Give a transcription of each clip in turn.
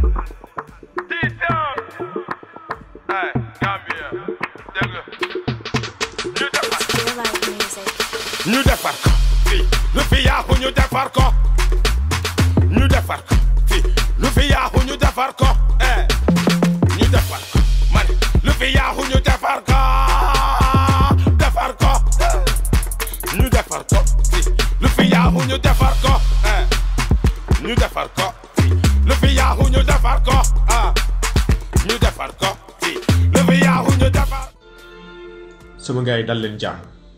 Feel like music. ñu defar ko fii lu fi yaaxu ñu defar ko ñu defar ko fii lu fi yaaxu ñu defar ko eh ñu defar ko man lu fi yaaxu ñu defar ko defar ko ñu defar ko fii lu fi yaaxu ñu defar ko eh ñu defar ko fii lu fi yaaxu ñu defar ko ah ñu defar ko fii lu fi yaaxu ñu defar sama gars yi dal leen jàmm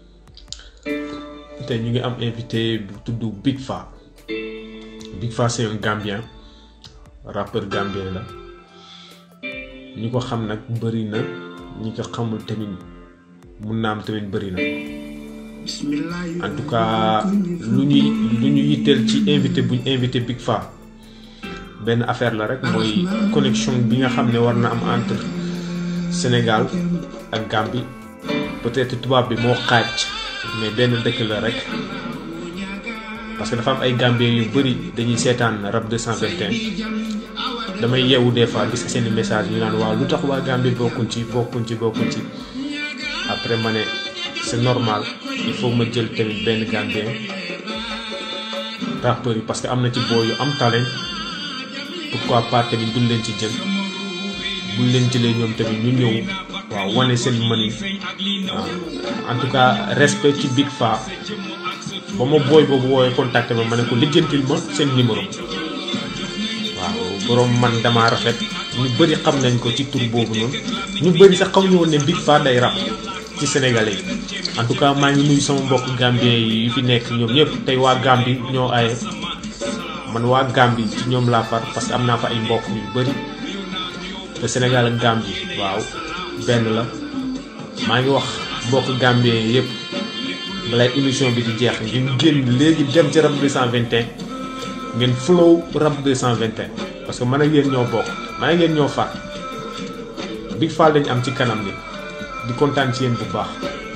tey ñu ngi am invité bu tudd Big Fa Big Fa c'est un Gambien rappeur gambien la ñi ko xam nag bëri na ñi ko xamul tamit mun naa am tamit bëri na en tout cas lu ñuy lu ñu yitteel ci invité bu ñu invité Big Fa benn affaire la rek mooy connexion bi nga xam ne war na am entre Sénégal ak Gambie peut-être tubaab bi moo xaaj mais benn dëkk la rek parce que dafa am ay Gambien yu bëri dañuy seetaan rap 221 damay yeewu des fois gis seeni message ñu naan waaw lu tax waa Gambie bokkuñ ci bokkuñ ci bokkuñ ci après ma ne c'est normal il faut ma jël tamit benn Gambien rappeurs yi parce que am na ci boo yu am talent pourquoi pas tamit duñ leen ci jël buñ leen jëlee ñoom tamit ñu ñëw waaw wane seen mënin waaw en tout cas respect ci Big Fa ba ma booy boobu woowee contacté ma ma ne ko lijjantil ma seen numéro waaw borom man dama rafet ñu bëri xam nañ ko ci tur boobu noonu ñu bëri sax xamuñu woon ne Big Fa day rap ci sénégalais yi en tout cas maa ngi nuyu sama mbokk gambien yi fi nekk ñoom ñëpp tey waa Gambie ñoo aye man waa Gambie ci ñoom laa far parce que am naa fa ay mbokk yu bëri te Sénégal ak Gambie waaw benn la maa ngi wax mbokk Gambien yëpp balay émission bi di jeex ngeen génn léegi dem ci rap 221 ngeen flow rap 221 parce que man ak yéen ñoo bokk maa ngi yéen ñoo far Big Fa lañ am ci kanam ni di kontaan ci yéen bu baax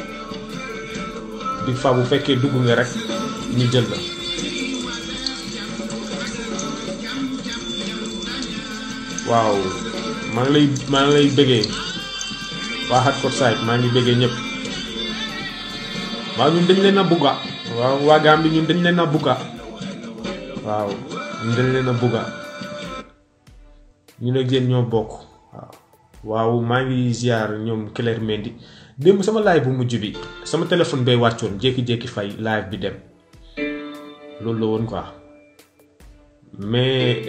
Big Fa bu fekkee dugg nga rek ñu jël la waaw maa ngi lay maa ngi lay bëggee waa Hardcore Side maa ngi bëggee ñëpp waaw ñun dañ leen a bugga waaw waa Gambie ñun dañ leen a bugga waaw ñun dañ leen a bugga ñu ne yéen ñoo bokk waaw waaw maa ngi ziar ñoom Claire Mendy démb sama live bu mujj bi sama téléphone bay wàccoon jékki-jékki fay live bi dem loolu la woon quoi mais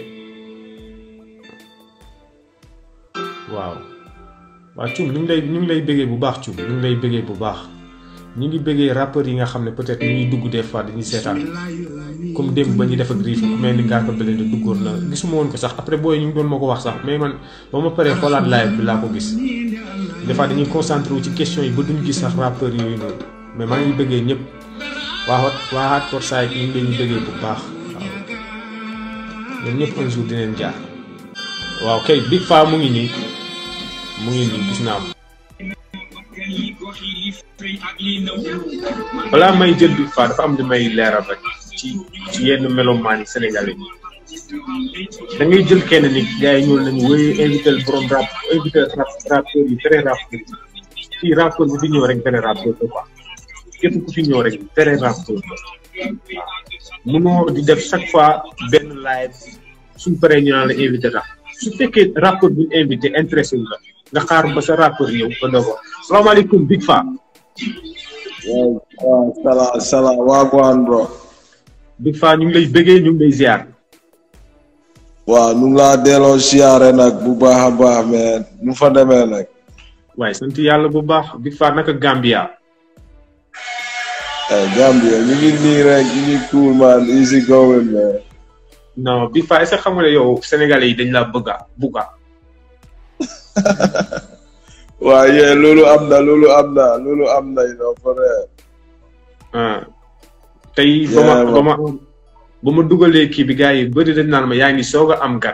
waaw waaw cum ñu ngi lay ñu ngi lay bëggee bu baax cum ñu ngi lay bëggee bu baax ñu ngi bëggee rappeurs yi nga xam ne peut-être ñu ngi dugg des fois dañuy seetaan comme démb ba ñuy def ak riif ku mel ni ngaa ko bële de duggoon na gisuma woon ko sax après booy ñu ngi doon ma ko wax sax mais man ba ma paree xoolaat live bi laa ko gis des fois dañuy concentré wu ci question yi ba duñ gis sax rappeurs yooyu noonu mais maa ngi bëggee ñëpp waa hot waa Hardcore Side ñu ngi leen di bëggee bu baax waaw ñoom ñëpp un jour dinañ jaar waaw kay Big Fa mu ngi nii mu ngi nii gis naa ko balaa may jël Big Fa dafa am li may leeral rek ci ci yenn melomaan yi sénégalais yi da ngay jël kenn nit gars yi ñëw nañu wéy invité borom rap invité rap rappeur yi vrai rappeur yi fii rappeur bu fi ñëw rek vrai rappeur la quoi képp ku fi ñëw rek vrai rappeur la waaw mënoo di def chaque fois benn live suñ paree ñu naan la invité rap su fekkee rappeur bu ñu invité intéressé wu la nga xaar ba sa rappeur ñëw ba doo ko salaamaaleykum Big Fa waaw waaw salaam salaam waa Gwan bro. Big Fa ñu ngi lay bëggee ñu ngi lay ziar. waaw nu ngi laa delloo siyaare nag bu baax a baax mais nu fa demee nag. waaye sant yàlla bu baax Big Fa naka Gambia. eh Gambia ñu ngi nii rek ñu ngi cool man easy going man. non Big Fa est-ce que xam nga ne yow sénégalais yi dañ laa bëgga bugga waaw yee loolu am na loolu am na loolu am na you know for real. ah tey ba ma Yeah, ba ma ba ma dugalee kii bi gars yi bëri dañ naan ma yaa ngi soog a am gat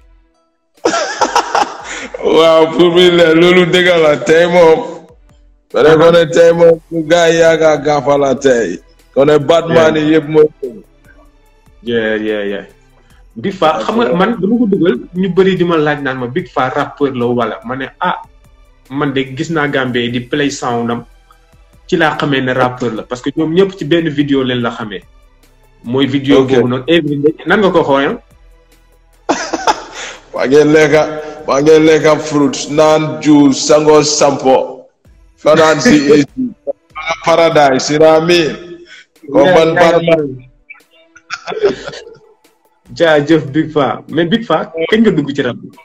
waaw pour mi le loolu dëgg la tey moom. ba ne ko ne tey moom su gars yi yaaga gaafala tey. ko ne Batman yi yëpp mooy. yeah yeah yeah Big Faa xam nga man dama ko dugal ñu bëri di ma laaj naan ma Big Faa rappeur la wala ma ne ah man de gis naa Gambie di play sound am ci laa xamee ne rappeur la parce que ñoom ñëpp ci benn vidéo leen la xamee. mooy vidéo Ok. boobu noonu everyday nan nga ko xoolee. waa ngeen lekka waa ngeen lekka fruit naan juice sango sampo fanaan si AC paradise you know what I mean ko man Batman jaajëf Big Faa mais Big Faa kañ nga dugg ci rap bi.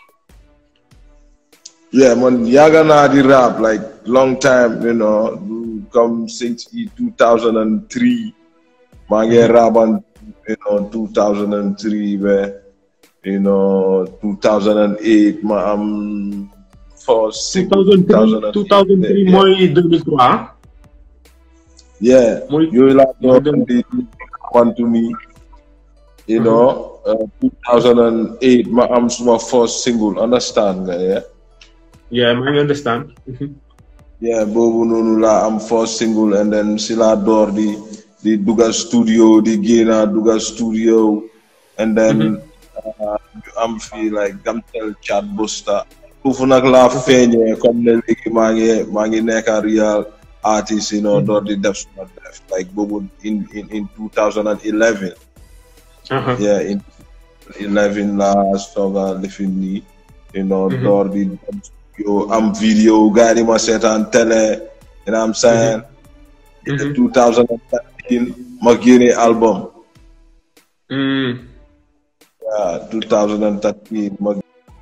yeah man yàgg naa di rap like long time you know comme since i 2003 maa ngi rapan you know 2003 be you know 2008 ma am first single 2003 2003 mooy 2003 ah. yeah mooy yooyu laa mooy doon di wantu ni you know uh, 2008 ma am suma first single understand nga yeah yeah maa ngi understand. yeah boobu noonu laa am first single and then si laa door di di duga studio di génna duga studio and then uh, ñu am fii like Gamtel Chat Buster foofu nag laa feeñee comme ne léegi maa ngi maa ngi nekka real artist you know door di def suma def like boobu in in in 2011 Aha. yeah in 11 laa sooga lifin nii you know Mhm. door di dem studio am video gars yi di ma seetaan télé you know what I'm saying Mhm. 2013 ma génne album Mm. yeah 2013 ma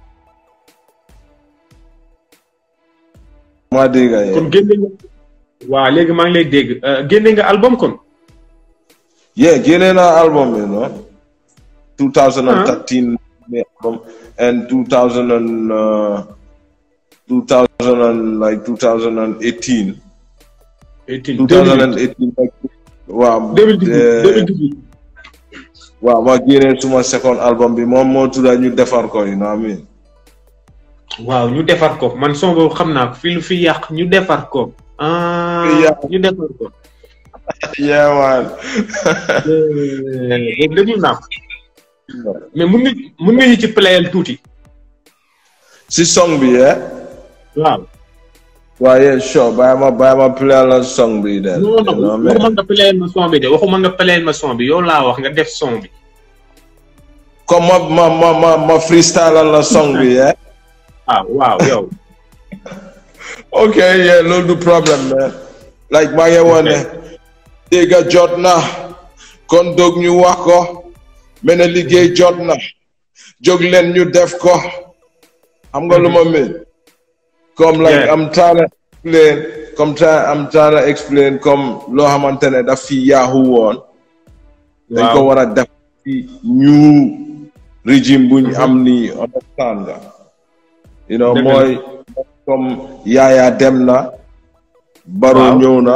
ma dégg nga kon génne nga. waaw léegi maa ngi lay dégg euh, génne nga album kon. yeah génne naa album you know 2013 ne album and 2000 and uh, 2000 and like 2018 18 2018 like, waaw 2018 eh, 2018. waaw ma génne suma second album bi moom moo tudda ñu defar ko you know what I mean waaw ñu defar ko man son boobu xam naa ko fi lu fi yàq ñu defar ko. ah yàq. ñu defar ko. yeah man Eh, boobu déglu naa ko mais mun nga mun nga ñu ci playal tuuti. si song bi yeah waaw. waaw yeah sure bàyyi ma bàyyi ma play la song bi then non you know non what I mean? waxuma nga playal ma son bi de waxuma nga playal ma son bi yow laa wax nga def son bi. comme ma ma ma ma ma freestyle la song bi yeah ah waaw yow. ok yeah loolu du problème man like maa ngi woon ne dégg jot na kon dog ñu wax ko mel ne liggéey jot na jóg leen ñu def ko xam nga lu ma mel comme like Yeah. I'm trying to explain comme try I'm trying to explain comme loo xamante ne daf fi yaaxu woon dañ ko waaw war a def ci new régime buñ am ni understand nga you know Dëgg la. mooy comme yaaya dem na baro Waaw. ñëw na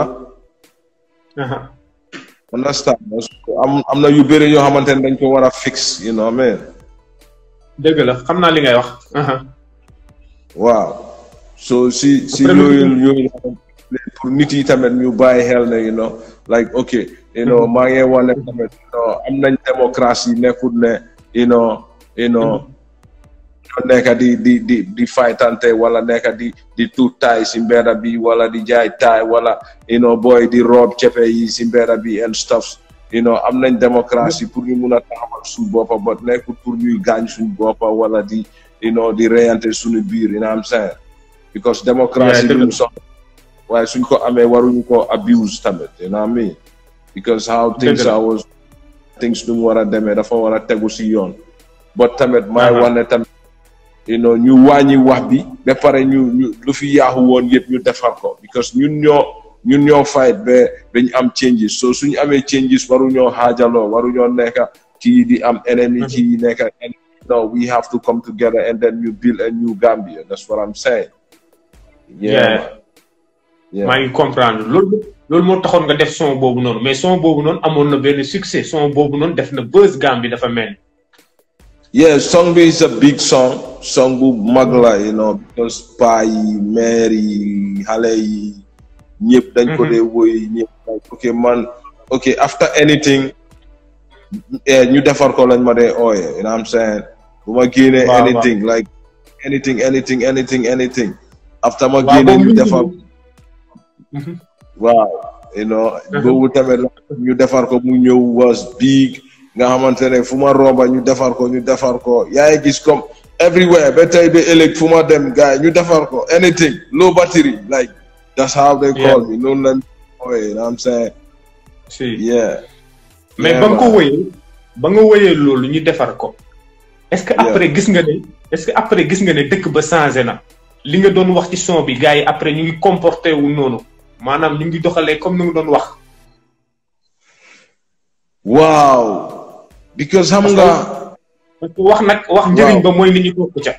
aha understand nga So, am am na yu bëri yoo xamante ne dañ ko war a fix you know mais dëgg la xam naa li ngay wax. aha waaw so si si Après, yooyu lu- yooyu pour nit yi tamit ñu bàyyi xel ne you know like ok you know maa ngi wane tamit you know am nañ démocratie nekkul ne you know you know ñoo nekk di di di di faytante wala nekk di di tuut taay si mbedda bi wala di jaay taay wala you know booy di roob cepe yi si mbedda bi and stuff you know am nañ démocratie pour ñu mun a taxawal suñ boppa but nekkul pour ñuy gaañ suñ boppa wala di you know di reyante suñu biir you know what I'm saying because démocratie Yeah, dëgg luñ soxla waaye suñ ko amee waruñu ko abuse tamit you know what I mean because how things Dëgg la. are was things nu mu war a demee dafa war a tegu si yoon but tamit may Aha. wane tamit you know ñu wàññi wax bi ba pare ñu ñu lu fi yaaxu woon yëpp ñu defar ko because ñun ñoo ñun ñoo fight ba dañ am changes so suñu amee changes waruñoo xaajaloo waruñoo nekka kii di am enemy kii nekka enemy no we have to come together and then you build a new Gambia that's what I'm saying Yeah. man. yeah. maa ngi comprendre loolu loolu moo taxoon nga def son boobu noonu mais son boobu noonu amoon na benn succès son boobu noonu def na buzz Gambie dafa mel ni. Yeah, song bi is a big song. Song bu mag la, you know, because paa yi, mère yi, xale yi, ñëpp dañ ko Mhm. dee woy ñëpp like, okay man, okay after anything, eh, ñu defar ko lañ ma dee ooye you know what I'm saying bu ma génnee Waaw, waaw. anything like anything anything anything anything after ma Waaw, génne boobu ñu ñu defar Mhm. waaw you know boobu tamit la ñu defar ko mu ñëw was big nga xamante ne fu ma romba ñu defar ko ñu defar ko yaa ngi gis comme everywhere ba tey ba ëllëg fu ma dem gars yi ñu defar ko anything low battery like that's how they call me noonu lañ ooye you know what I'm saying si yeah mais Yeah, ba nga ko man. wëyee ba nga wëyee loolu ñu defar ko est-ce que Yeah. après gis nga ne est-ce que après gis nga ne dëkk ba changé na li nga doon wax ci son bi gars yi après ñu ngi comporté wu noonu maanaam ñu ngi doxalee comme ni nga doon wax waaw because xam nga parce que wax nag wax njëriñ ba mooy nit ñi topp ca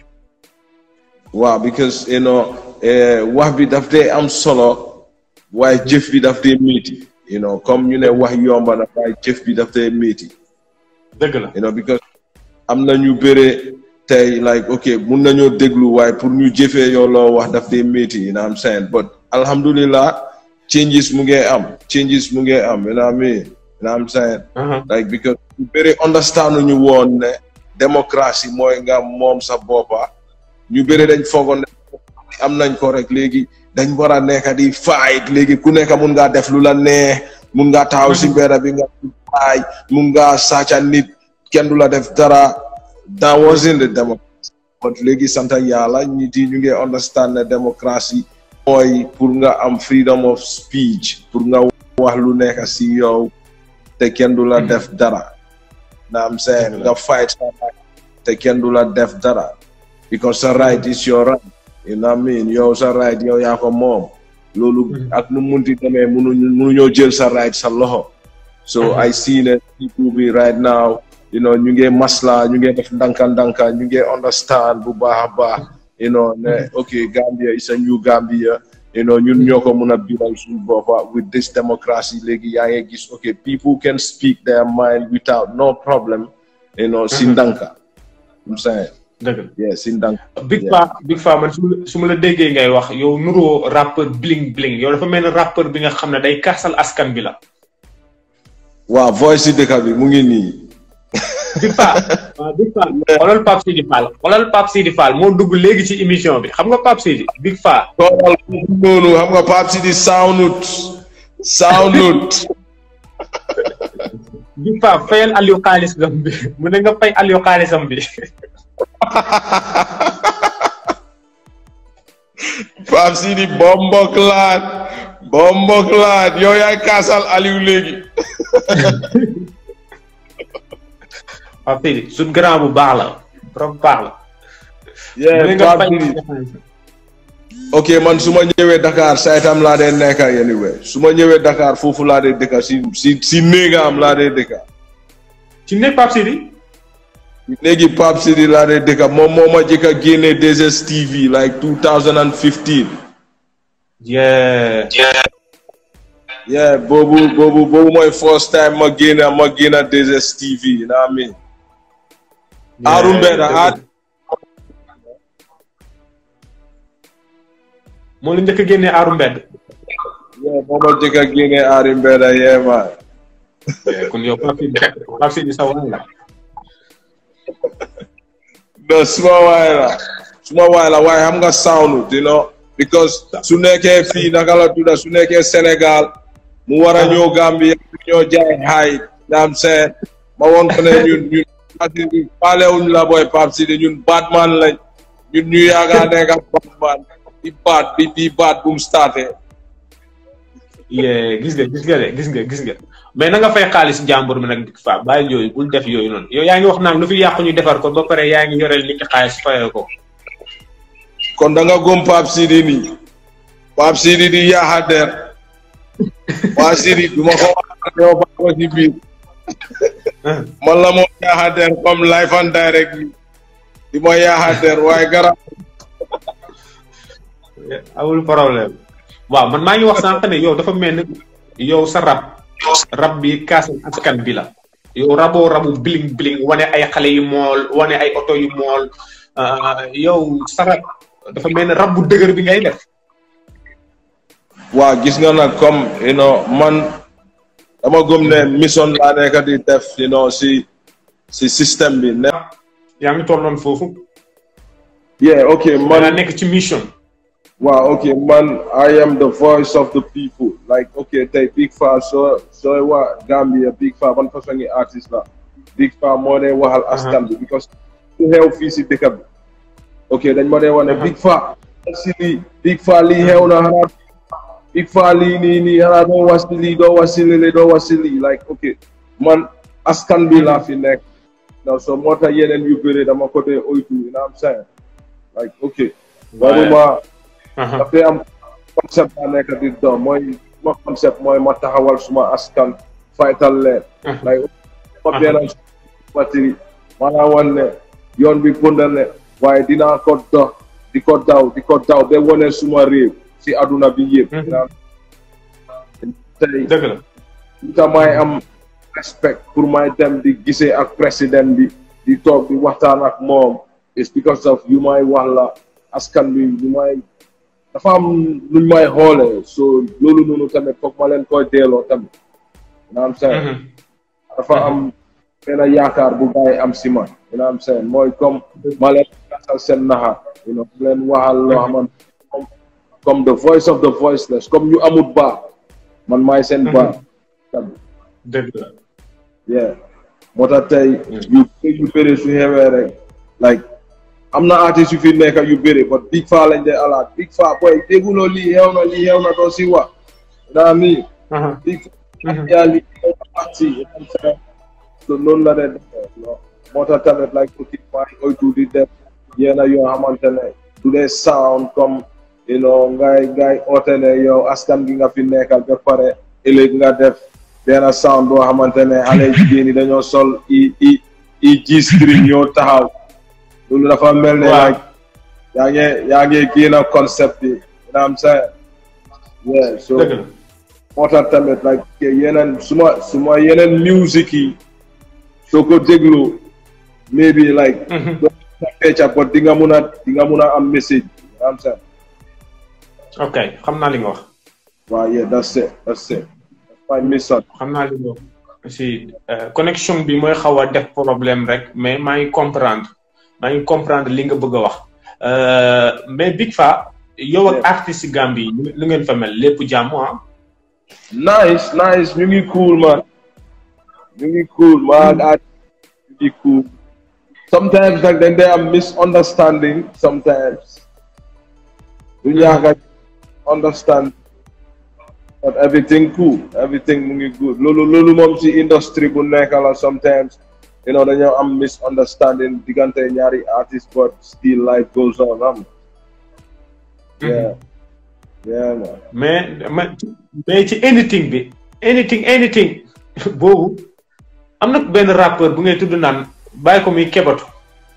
waaw because you know eh, wax bi daf dee am solo waaye jëf bi daf dee métti you know comme ñu ne wax yomba na waaye jëf bi daf dee métti dëgg la you know because am na ñu bëre tey like ok mun nañoo déglu waaye pour ñu jëfee yow loo wax daf dee métti you know what I'm saying but alhamdulillah changes mu ngi am changes mu ngi am you know what I mean you know what I'm saying Aha. like because ñu bëri understand ñu woon ne démocratie mooy nga moom sa boppa ñu bëri dañ foogoon ne am nañ ko rek léegi dañ war a nekk di fight léegi ku nekk mun ngaa def lu la neex mun ngaa taxaw si mbedd bi nga faay mun ngaa sàcca nit kenn du la def dara that wasn't the democracy but léegi sant yàlla nit yi ñu ngi understand ne démocratie mooy pour nga am freedom of speech pour nga wax lu nekk si yow te kenn du la def dara na am saying nga fight sa right te kenn du la def dara because sa right is your right you know what I mean yow sa right yow yaa ko moom loolu ak nu munti demee munuñu munuñoo jël sa right sa loxo so I see ne people bi right now you know ñu ngi masla ñu ngi def ndanka ndanka ñu ngi understand bu baax a baax you know ne ok Gambia is a new Gambia you know ñun ñoo ko mun a biral suñu boppa with this democracy léegi yaa ngi gis ok people can speak their mind without no problem you know si ndanka I'm saying dëgg la yeah si ndanka Big Yeah. Fa Big Fa man su ma la su ma la déggee ngay wax yow nuroo rappeur bling bling yow dafa mel ne rappeur bi nga xam ne day kaasal askan bi la waaw voice si dëkk bi mu ngi nii Big Fa waaw Big Fa xoolal Pape Sidi Fall xoolal Pape Sidi Fall moo dugg léegi ci émission bi xam nga Pape Sidi Big Fa toogal noonu xam nga Pape Sidi soundut soundut Big Fa fayal Aliou xaalisam bi mu ne nga fay Aliou xaalisam bi Pape Sidi bombok laat bombok laat yow yaay kaasal Aliou léegi Pape Sidi suñ grand bu baax la trop baax la mu ne yeah nga Pape fay Sidi ok man su ma ñëwee Dakar saytam laa dee nekka anyway su ma ñëwee Dakar foofu laa dee dëkka si si si néegam laa dee dëkka ci nekk Pape Sidi léegi Pape Sidi laa dee dëkka moom moo ma jëkk a génne 2STV like 2015 yeah yeah boobu boobu boobu mooy first time ma génne ma génne 2STV you know what I mean Aaru Mbeda aar moo la njëkk a génnee aaru mbedd yeah moo ma jëkk a génne Aari Mbeda yeah man kon yow Pape Sidi Pape Sidi sa waay la no suma waay la suma waay la waaye xam nga sound you know because su nekkee fii naka la tudda su nekkee Sénégal mu war a ñëw Gambia ñoo jaay xaay naam seen ma woon ko ne ñun ñun ñun faalewuñ la booy Pape Sidi ñun Batman lañ ñun ñu yaaga nekk Batman di baat bi bi baat bu mu starté yee gis nga gis nga de gis nga gis nga mais na nga fay xaalis jàmbur mi nag Big Fa bàyyi yooyu bul def yooyu noonu yow yaa ngi wax naan lu fi yàqu ñu defar ko ba pare yaa ngi yoreel nit ki xaalis fayee ko kon da nga gëm Pape Sidi nii Pape Sidi di yaaxa der Pape Sidi du ma ko wax yow ba ko ci biir man la moo yaaxa der comme live and direct ni di ma yaaxa der waaye garab awul problème waaw man maa ngi wax sànq ne yow dafa mel ni yow sa rab rab bi kaasal askan bi la yow raboo rabu bling bling wane ay xale yu mool wane ay oto yu mool ah, yow sa rab dafa mel ni rab bu dëgër bi ngay def waa gis nga nag comme you know man dama gëm ne mission laa nekk di def you know si si système bi ne yaa ngi tolloon foofu yeah ok man man nekk ci mission waaw ok man I am the voice of the people like ok tey Big Faa soo sooy waa Gambia Big Faa ban façon ngi artiste la Big Faa moo dee waxal askan bi because ku xew fii si dëkk bi ok dañ ma dee wax ne Big Faa si lii Big Faa lii xew na xanaa Big Faa lii nii nii xanaa doo wax si lii doo wax si lii doo wax si lii like ok man askan bi laa fi nekk non so moo tax yeneen yu bëri dama ko dee oytu you know what I'm saying like ok waruma Aha. dafay am concept baa nekk di doon mooy ma concept mooy ma taxawal suma askan faytal leen like ma benn matiri maanaam wan ne yoon bi gunda ne waaye dinaa ko dox di ko daw di ko daw ba wane suma réew si aduna bi yëpp tey dëgg la lu tax may am respect pour may dem di gisee ak président bi di toog di waxtaan ak moom it's because of yu may wax la askan bi yu may dafa am luñ may xoolee so loolu noonu tamit foog ma leen koy delloo tamit naam seen dafa am benn yaakaar bu bàyyi am si man naam seen mooy comme ma leen gasal seen naxa you know ma leen waxal loo xamante comme comme the voice of the voiceless comme ñu amut baax man maay seen baax tamit dëgg la yeah moo tax tey yu bëri yu bëri su xewee rek like am na artiste yu fi nekk yu bëri but Big Faa lañ dee alaat Big Faa boy dégguloo lii xew na lii xew na doo si wax naa nii Aha. Big Faa yaa lii xew na parti so noonu la dee defee no moo tax tamit like uti maa ngi oytu di def yenn yoo xamante ne du dee sound comme you know ngay ngay oote ne yow askan gi nga fi nekkal ba pare ëllëg nga def benn sound boo xamante ne xale jigéen ñi dañoo sol i i i G string ñoo taxaw loolu dafa mel ne Waaw. like yaa ngi yaa ngi génn concept bi you know what I'm saying yeah so dëgg la moo tax tamit like yeneen suma suma yeneen music yi soo ko déglu maybe like doo fecca but di nga mun a di nga mun a am message you know what I'm saying ok xam naa li nga wax waaw yeah that's it that's it that's my mission xam naa li nga wax si euh, connexion bi mooy xaw a def problème rek mais maa ngi comprendre maa ngi comprendre li nga bëgg a wax Euh, mais Big Faa yow ak Yeah. artiste Gambie yi lu ngeen fa mel lépp jàmm ah nice nice ñu ngi cool man ñu ngi cool man ak ñu ngi cool sometimes nag dañ dee am misunderstanding sometimes du ñàkk a understand but everything cool everything mu ngi good loolu loolu moom ci industry bu nekk la sometimes you know dañoo am misunderstanding diggante ñaari artist but still life goes on am yeah yeah man mais ma- mais ci anything bi anything anything boobu am na benn rappeur bu ngay tudd naan bàyyi ko muy kebatu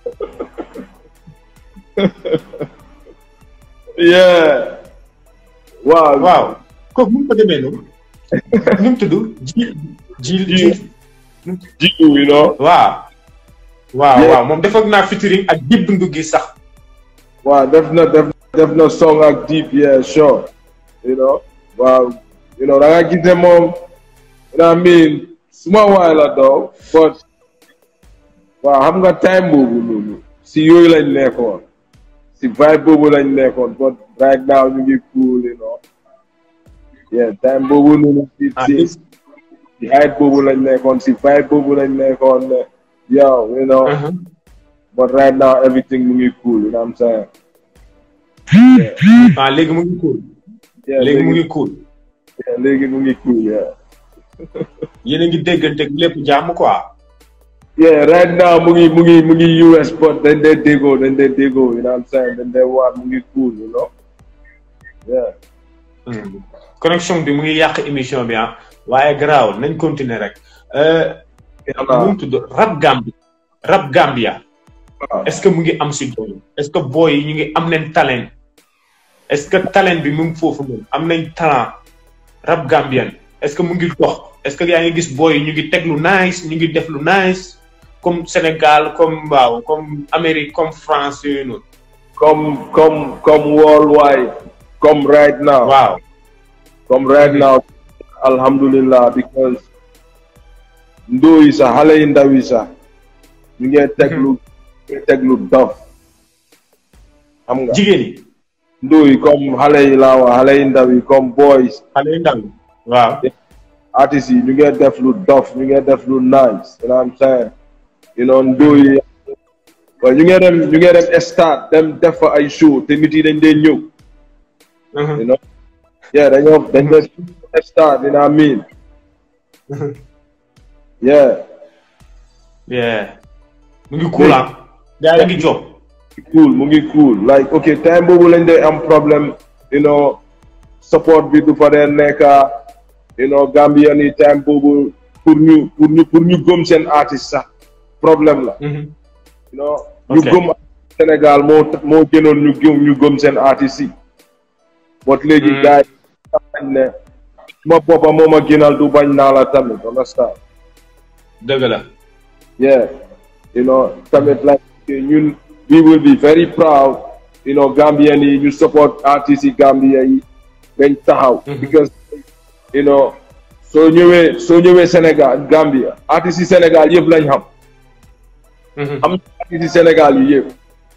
yeah waaw waaw kooku mu ko demee noonu nu mu tudd ji ji ji jiw you know waaw waaw Yeah. waaw moom defoog naa featuring ak dib ndu gi sax waaw def na def def na song ak deep yeah sure you know waaw you know da nga gis ne moom you know what I mean suma waay la doo but waaw xam nga time boobu noonu si yooyu lañ nekkoon si vibe boobu lañ nekkoon but right now ñu ngi cool you know yeah time boobu noonu si Ah, si this- si hype boobu lañ nekkoon si vibe boobu lañ nekkoon ne yow you know Uh-huh. but right now everything mu ngi cool you know what I'm saying ah léegi mu ngi cool yeah léegi mu ngi cool yeah, léegi mu ngi cool yeah yéen a ngi déggante ak lépp jàmm quoi yeah right now mu ngi mu ngi mu ngi US but dañ dee déggoo dañ dee déggoo you know what I'm saying dañ dee waat mu ngi cool you know yeah Hmm. connexion bi mu ngi yàq émission bi ah waaye garaaw nañ continuer rek euh nu mu tudd rap Gambie rap Gambia waaw est-ce que mu ngi am si doole est-ce que boy yi ñu ngi am nañ talent est-ce que talent bi mu ngi foofu noonu am nañ talent rap Gambien est-ce que mu ngi dox est-ce que yaa ngi gis boy yi ñu ngi teg lu nice ñu ngi def lu nice comme Sénégal comme waaw comme Amérique comme France yooyu noonu comme comme comme worldwide comme right now waaw comme right now alhamdulillah because ndóo yi sax xale yi ndaw yi sax ñu ngee teg lu ñu ngee teg lu dof xam nga jigéen yi ndóo yi comme xale yi laa wax xale yi ndaw yi comme boys xale yu ndaw yi waaw artistes yi ñu ngee def lu dof ñu ngee def lu nice you know what I'm saying you know ndóo yi waaw ñu ngee dem ñu ngee dem stade dem def fa ay show te nit yi dañ dee ñëw you know yeah dañoo dañ dee stade you know what I mean yeah yeah mu ngi cool ah gaa yi ngi job cool mu ngi cool like ok time boobu lañ dee am problème you know support bi du fa dee nekka you know Gambian yi time boobu pour ñu pour ñu pour ñu gëm seen artiste sax problème la you know ñu Ok. gëm Sénégal moo moo gënoon ñu gëm ñu gëm seen artiste yi but léegi Mm. gars yi xam nañ ne suma boppa moo ma gënal du bañ naa la tamit understand dëgg la Yeah, you know, tamit like ñun we will be very proud, you know, Gambian yi ñu support artistes yi Gambia yi dañ taxaw. because you know soo ñëwee soo ñëwee Sénégal Gambia artistes yi Sénégal yëpp lañ xam am na artistes yi Sénégal yi yëpp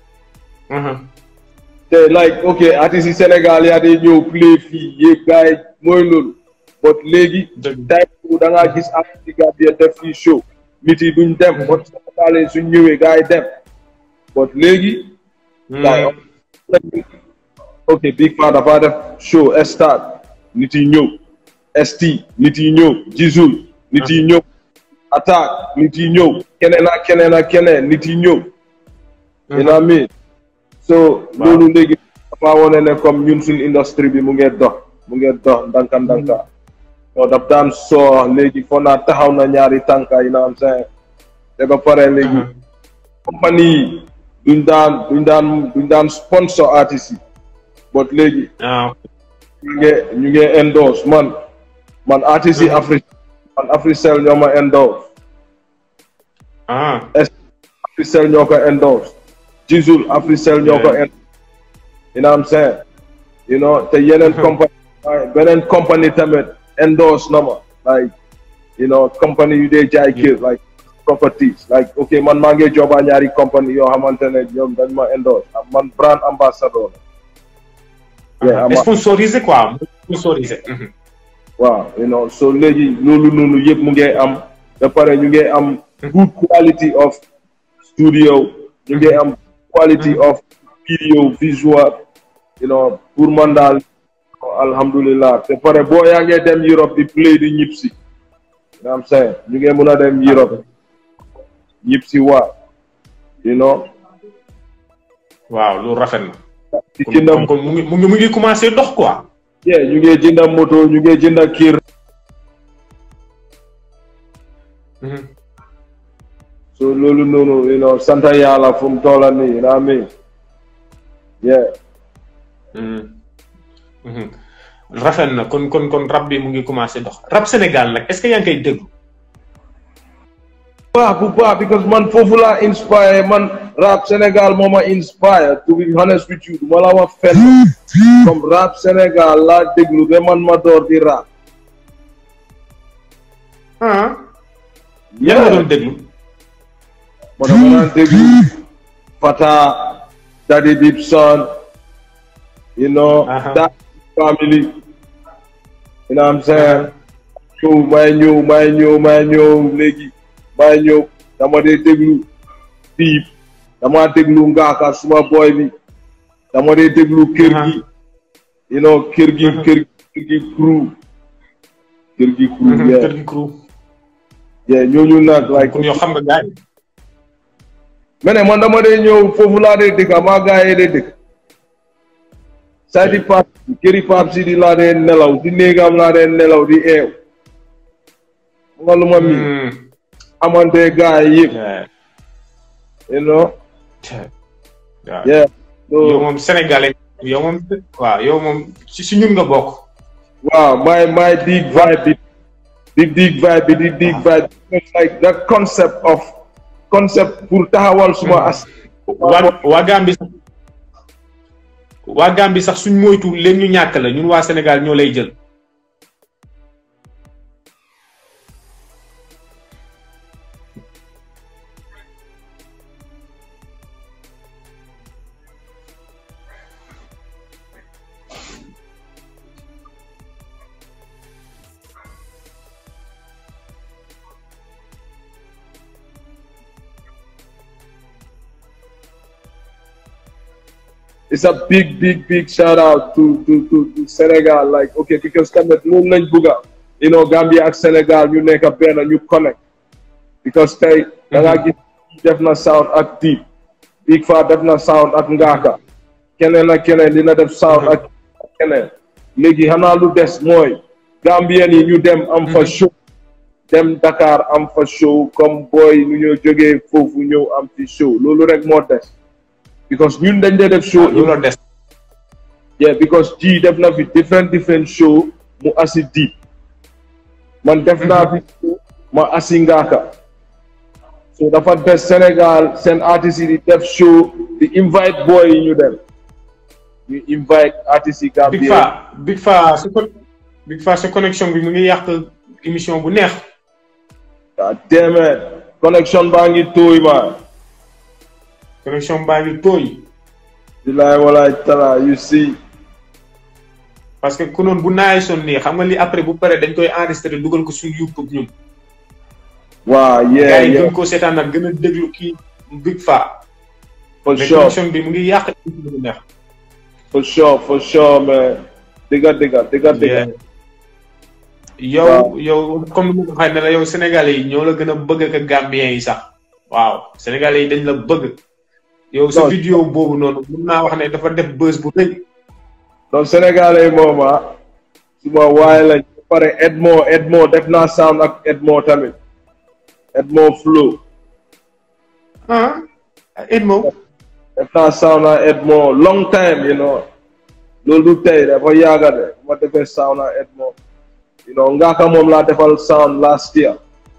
te like ok artistes yi Sénégal yaa day ñëw play fii yëpp gars yi mooy loolu but léegi dëgg time boobu da ngaa gis artistes yi Gambia def fii show nit yi duñ dem but Sénégal yi suñ ñëwee gars yi dem but léegi gars yi ok Big Faa dafa def show stade nit yi ñëw ST nit yi ñëw Jizzle nit yi ñëw attaque nit yi ñëw keneen ak keneen ak keneen nit yi ñëw you know what I mean so loolu léegi dafa wone ne comme ñun suñ industrie bi mu ngee dox mu ngee dox ndanka ndanka non daf daan soo léegi foo naa taxaw na ñaari tànka yi na am seen te ba pare léegi compagnie yi duñ daan duñ daan duñ daan sponsor artistes yi but léegi ah ñu ngi ñu ngi endorse man man artistes yi Afrique man Africell ñoo ma endorse ah Africell ñoo ko endorse Jizzle Africell ñoo ko Yeah. endorse you know what I'm saying you know te yeneen compagnie beneen compagnie tamit endorse na ma like you know compagnie yu dee jaay kër like properties like ok man maa ngi joba ñaari compagnie yoo xamante ne ñoom dañ ma endorse man brand ambassador la yeah, ama- sponsorisé quoi sponsorisé waaw you know so léegi loolu noonu yëpp mu ngi am ba pare ñu ngi am good quality of studio ñu ngi am quality of video visual you know pour man daal alhamdulillah te pare boo yaa ngi dem Europe di play di ñib si you know what I'm saying ñu ngi mun a dem Europe ñib si waa you know waaw loolu rafet na di kon jënda kon mu ngi mu ngi mu ngi commencé dox quoi yeah ñu ngi jënda moto ñu ngi jënda kër so loolu noonu you know sant yàlla fu mu toola nii you know what I mean yeah rafet na kon kon kon rab bi mu ngi commencé dox rab Sénégal nag est-ce que yaa ngi koy déglu baax bu baax because man foofu laa inspire man rap Sénégal moo ma inspire to be honest with you ma la wax fenn comme rap Sénégal laa déglu ba man ma door di rap ah yan nga doon déglu ma dama daan déglu Fata Daddy Dipson you know Aha. that family you know what I'm saying ñëw may ñëw may ñëw may ñëw léegi may ñëw dama dee déglu Piip dama déglu Ngaaka suma boy bi dama dee déglu kër gi you know kër gi kër gi kër gi crew kër gi crew kër yeah gi crew yeah ñooñu nag like kon yow xam nga gars yi mais ne man dama dee ñëw foofu laa dee dëkk maa gaa yi dee dëkk saa di pap këri pap si di laa dee nelaw di néegam laa dee nelaw di eew mu nga lu ma mi Hmm. amante gaa yi yëpp Yeah. you know waaw yeah yow so moom sénégalais yow moom waaw yow moom si si ñun nga bokk waaw my my dig vibe bi di dig vibe bi di dig vibe bi It's like that concept of concept pour taxawal suma as waa waa Gambie sax waa Gambie sax suñ moytu leen ñu ñàkk la ñun waa Sénégal ñoo lay jël it's a big big big shout out to to to, to Sénégal like ok because tamit loolu lañ bugga you know Gambia ak Sénégal ñu nekk benn ñu connect because tey da ngaa gis def na sound ak Deep Big Faa def na sound ak Ngaaka keneen ak keneen dina def sound ak keneen léegi xanaa lu des mooy Gambien yi ñu dem am fa show dem Dakar am fa show comme boy ñu ñoo jógee foofu ñëw am fi show loolu rek moo des because ñun dañ dee def show loolu la des yeah because ji def na fi different different show mu asi Deep man def naa fi show ma asi Ngaaka so dafa des Sénégal seen artistes yi di def show di invite boy yi ñu dem ñu invite artistes yi Big Gambien Faa Big Faa sa con Big Faa sa connexion bi mu ngi yàq émission bu neex ah déedéet connexion baa ngi tooy ma connexion baa ngi tooy bilaay walaay tala you see parce que ku noonu bu naay son nii xam nga li après bu pare dañ koy enregistré dugal ko suñu YouTube ñun waa gars yeah yi yeah gën koo seetaan nag gën a déglu kii Big Faa for mais sure connexion bi mu ngi yàq émission bu neex for sure for sure man dëgga dëgga dëgga dëgga yow Waaw. yow comme ni ma ko waxee ne la yow sénégalais yi ñoo la gën a bëgg ak gambien yi sax waaw sénégalais yi dañ la bëgg yow sa Non. vidéo boobu noonu mun naa wax ne dafa def buzz bu rëy donc sénégalais moom ah suma waaye lañ ba pare Edmo Edmo def naa sound ak Edmo tamit Edmo flow ah Edmo def naa sound ak Edmo long time you know loolu du tey dafa yàgga de ma defee sound ak Edmo you know ngaaka moom laa defal sound last year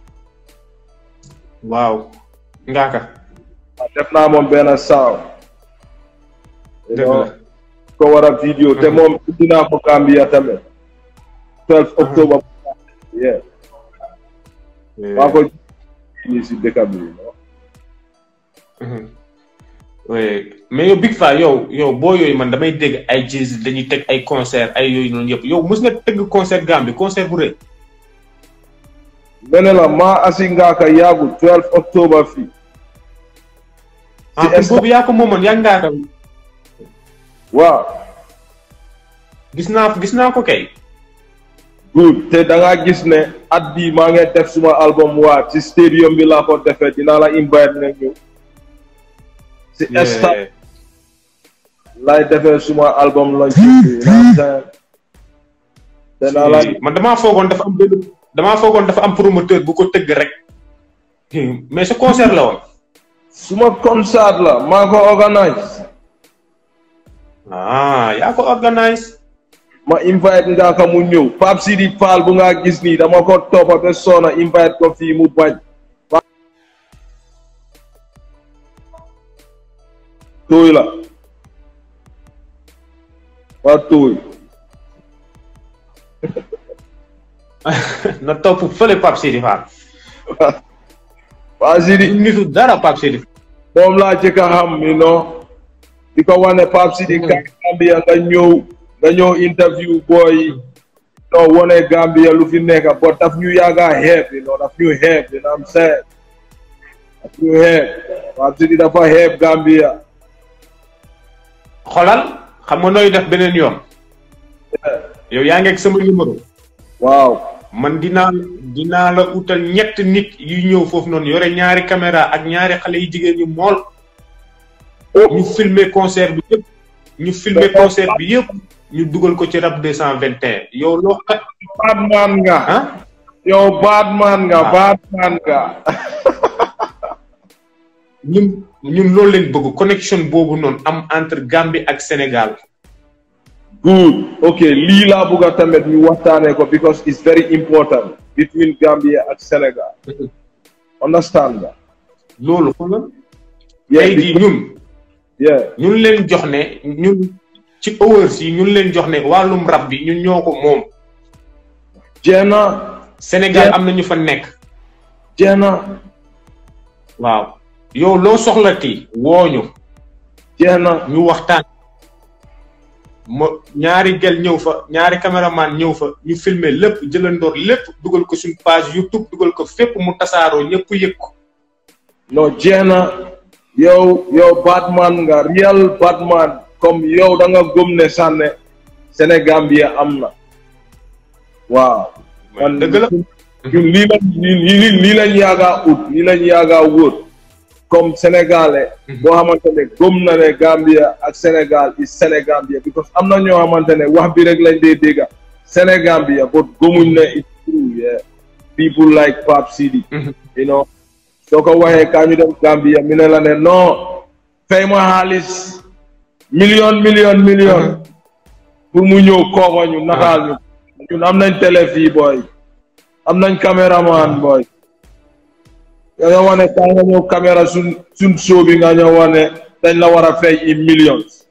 waaw ngaaka def naa moom benn sound you dëgg know la ko war a vidéo te moom indi naa ko Gambia tamit 12 octobre yeah maa ko nii si dëkk bi you know. Mhm. oui mais yow Big Faa yow yow boo yooyu man damay dégg ay jazz dañuy teg ay concert ay yooyu noonu yëpp yow mos nga tëgg concert Gambie concert bu rëy mene la maa asi ngaaka yaagu 12 octobre fii ah est-ce kon boobu yaa ko moomoon yaa ngaaka waaw gis naa gis naa ko kay good te da ngaa gis ne at bii maa ngi def suma album waa ci stadium bi laa ko defee dinaa la invite nga ñëw si stade laay defee suma album launch bi naa time dinaa la man damaa foogoon dafa am benn damaa foogoon dafa am promoteur bu ko tëgg rek mais sa concert la woon suma concert la maa ko organise ah yaa ko organise ma invite nga ka mu ñëw Pape Sidi Fall bu nga gis nii dama ko toppa ba soona invite ko fii mu bañ tooy la waa tooy na topp fële Pape Sidi Fall Pape Sidi nitu dara Pape Sidi moom laa jëkk a xam you know di ko wane Pape Sidi ka Gambia nga ñëw nga ñëw interview boy no wone Gambia lu fi nekk but daf ñu yàgga xeeb you know daf ñu xeeb you know what I'm saying daf ñu xeeb Pape Sidi dafa xeeb Gambia xolal xam nga nooy def beneen yoon yow yaa ngi ak sama numéro waaw man dinaa dinaa la utal ñett nit yu ñëw foofu noonu yore ñaari caméra ak ñaari xale yu jigéen ñu mool ñu filmer concert bi yëpp ñu filmer concert bi yëpp ñu dugal ko ci rap deux cent vingt et un yow loo xa Batman nga ah yow Batman nga Ah. Batman nga ñun ñun loolu leen bëgg connexion boobu noonu am entre Gambie ak Sénégal good ok lii laa bëgg a tamit ñu waxtaanee ko because it's very important between Gambia ak Sénégal understand nga loolu xoolal Yeah, tey jii ñun yeah ñun leen jox ne ñun ci hours yi ñun leen jox ne wàllum rap bi ñun ñoo ko moom jeena Sénégal Yeah. am na ñu fa nekk jeena waaw yow loo soxlati wooñu jeena ñu waxtaan ma ñaari gel ñëw fa ñaari caméraman ñëw fa ñu filmer lépp jëlandoor lépp dugal ko suñ page YouTube dugal ko fépp mu tasaaroo ñëpp yëg ko no jeena yow yow Batman nga real Batman comme yow da nga gëm ne sànne Sénégambia am na waaw man dëgg la ñun lii lañ lii lii lañ yaagaa ut lii lañ yaagaa wër comme sénégalais boo xamante ne gëm na ne Gambia ak Sénégal is Sénégambia because am na ñoo xamante ne wax bi rek lañ dee dégga Sénégambia but gëmuñ ne it's true yeah people like Pape Sidi you know soo ko waxee kaa ñu dem Gambia mi ne la ne non fay ma xaalis million million million pour mu ñëw kooba ñu nataal ñu ñun am nañ télé fii booy am nañ caméraman booy nga ñoo wane kaa nga ñëw caméra suñ suñ show bi nga ñëw wane dañ la war a fay i millions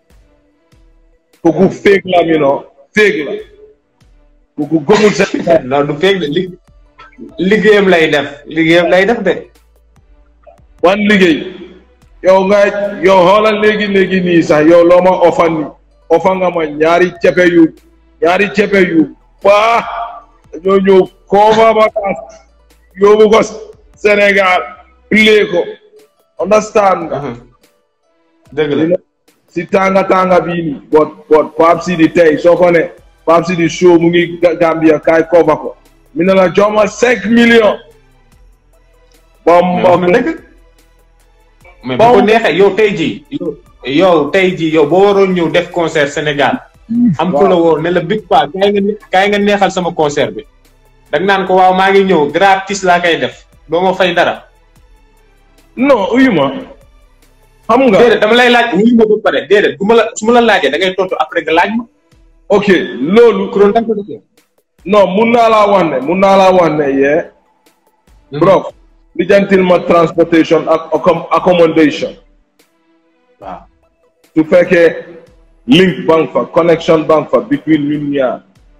kooku fake la mi no fake la kooku gëmul seen non du feeg de li liggéeyam lay def liggéeyam lay def de wan liggéey yow nga yow xoolal léegi léegi nii sax yow loo ma ofa ni ofa nga ma ñaari cepe yu ñaari cepe yu baax dañoo ñëw koova vacance yóbbu ko Sénégal play ko understand nga dëgg la si tànga tànga bii nii bot bot Pape Sidi tey soo ko ne Pape Sidi show mu ngi Gambia kaay koova ko mi ne la jox ma cinq millions bom bom dëgg mais bu ko neexee yow tey jii yow yow tey jii yow boo waroon ñëw def concert Sénégal am ku la woo ne la big pa kaay nga kaay nga neexal sama concert bi dag naan ko waaw maa ngi ñëw gratis laa koy def doo ma fay dara non uyu ma xam nga déedéet dama lay laaj wuyu ma ba pare déedéet bu ma la su ma la laajee da ngay tontu après nga laaj ma ok loolu ku doon da nga ko defee non mun naa laa wax ne mun naa laa wax ne yee bro lijjantil ma transportation ak accom- accommodation waaw su fekkee link bank fa connection bank fa between ñun ñaar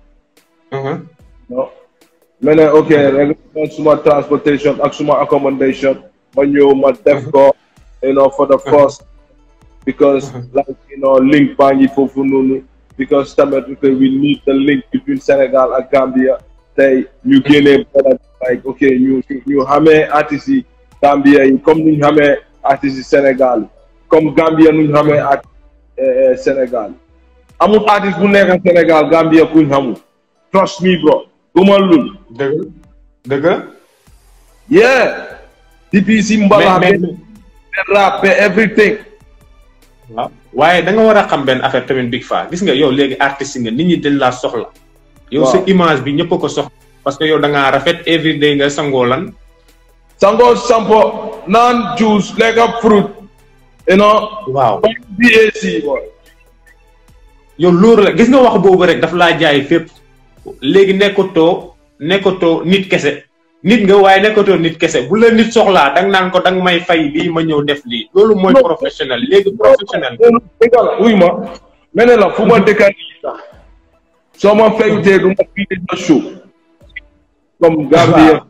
no ma ne ok rek suma transportation ak suma accommodation ma ñëw ma def ko you know for the first because like you know link baa ngi foofu noonu because tamit ok we need the link between Sénégal ak Gambia tey ñu génnee boda like ok ñu ñu xamee artistes yi Gambia yi comme nuñ xamee artistes yi Sénégal yi comme Gambia nuñ xamee artistes Sénégal yi amul artiste bu nekk Sénégal Gambia kuñ xamul trust me bro gumal lul dëgg dëgg yeah depuis si mbala mais be rap be everything waaw waaye da nga war a xam benn affaire tamit Big Faa gis nga yow léegi artiste nga nit ñi dañ laa soxla yow sa Waaw. image bi ñëpp a ko soxla parce que yow da ngaa rafet everyday nga sangoo lan sango sampo naan juice lekka fruit you know waaw BAC boy yow loolu la gis nga wax boobu rek daf laa jaay fépp léegi nekkatoo nekkatoo nit kese nit nga waaye nekkatoo nit kese bu la nit soxlaa danga naan ko danga may fay lii ma ñëw def lii loolu mooy Non. professionnel léegi professionnel dëgg la wuy ma mel ne la fu ma dëkka nii sax soo ma fayutee du ma fii sa show comme Gambia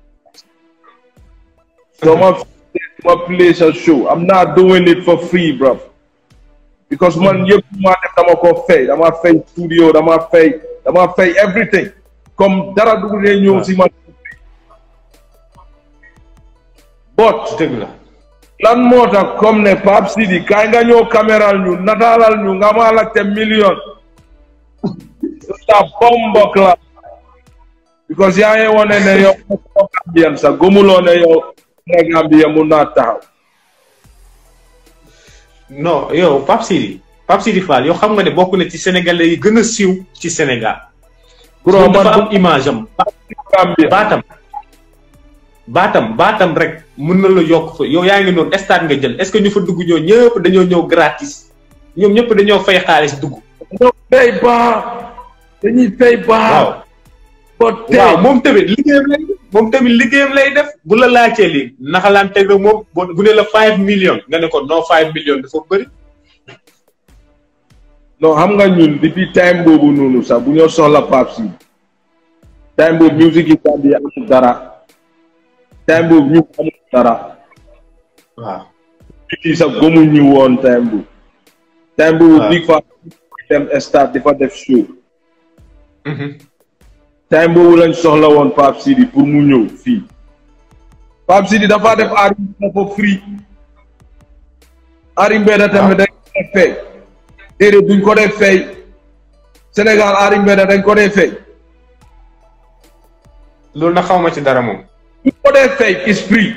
soo ma fayutee du ma play sa show I'm not doing it for free bro because man yëpp maa def dama ko fay dama fay studio dama fay dama fay everything comme dara dugg ne ñëw si man but dëgg la lan moo tax comme ne Pape Sidi kaay nga ñëw caméral ñu nataalal ñu nga ma laajte million sa bombo la because yaa ngi wane ne yow Gambian sax gëmuloo ne yow ne Gambia mun naa taxaw non yow Pape Sidi Pape Sidi Fall yow xam nga ne bokk na ci sénégalais yi gën a siiw ci Sénégal bro moom dafa man am image am Gambia baatam baatam baatam rek mën na la yokk fa yow yaa ngi noonu stade nga jël est-ce que ñu fa dugg ñoo ñëpp dañoo ñëw gratis ñoom ñëpp dañoo fay xaalis dugg dañoo fay baax dañuy fay baax waaw but tey waaw moom tamit liggéeyam lay def moom tamit liggéeyam lay def bu la laajtee lii naka laan teg rek moom bu bu ne la five millions nga ne ko non five millions dafa bëri non xam nga ñun depuis time boobu noonu sax bu ñoo soxla Pape Sidi time boobu musique yi Gambia amul dara time boobu ñu amul dara waaw nit yi sax gëmuñ ñu woon time boobu time boobu waaw. big fa dem stade di fa def show time boobu lañ soxla woon Pape Sidi pour mu ñëw fii Pape Sidi dafa def aari dafa free aari mbedda tamit dañ ko fay déedéet duñ ko dee fay Sénégal Ari Mbeda dañ ko dee fay loolu na xaw ma ci dara moom duñ ko dee fay is free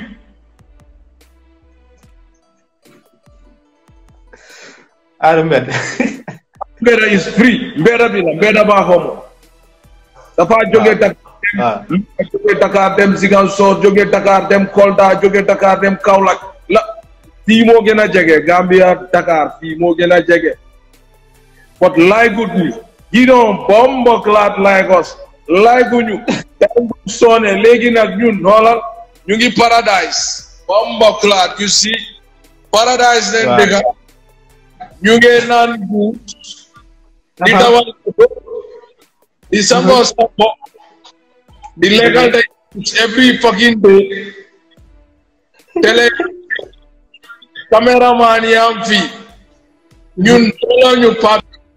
Ari Mbed Mbeda is free Mbeda bi la Mbeda baa ko moom dafa jóge Dakar waaw jóge Dakar dem Ziguinchor jóge Dakar dem Kolda jóge Dakar dem Kaolack la fii moo gën a jege Gambia Dakar fii moo gën a jege but laygut ni ginon bombo clat Lagos layguñu dañ soone léegi nag ñun noolal ñu ngi paradise bombo clat you see paradise leen Waaw. dëkka ñu ngi naan bu di Aha. dawal di sangoo sa bopp di legal day every fucking day télé caméraman yi am fii ñun looloo ñu pap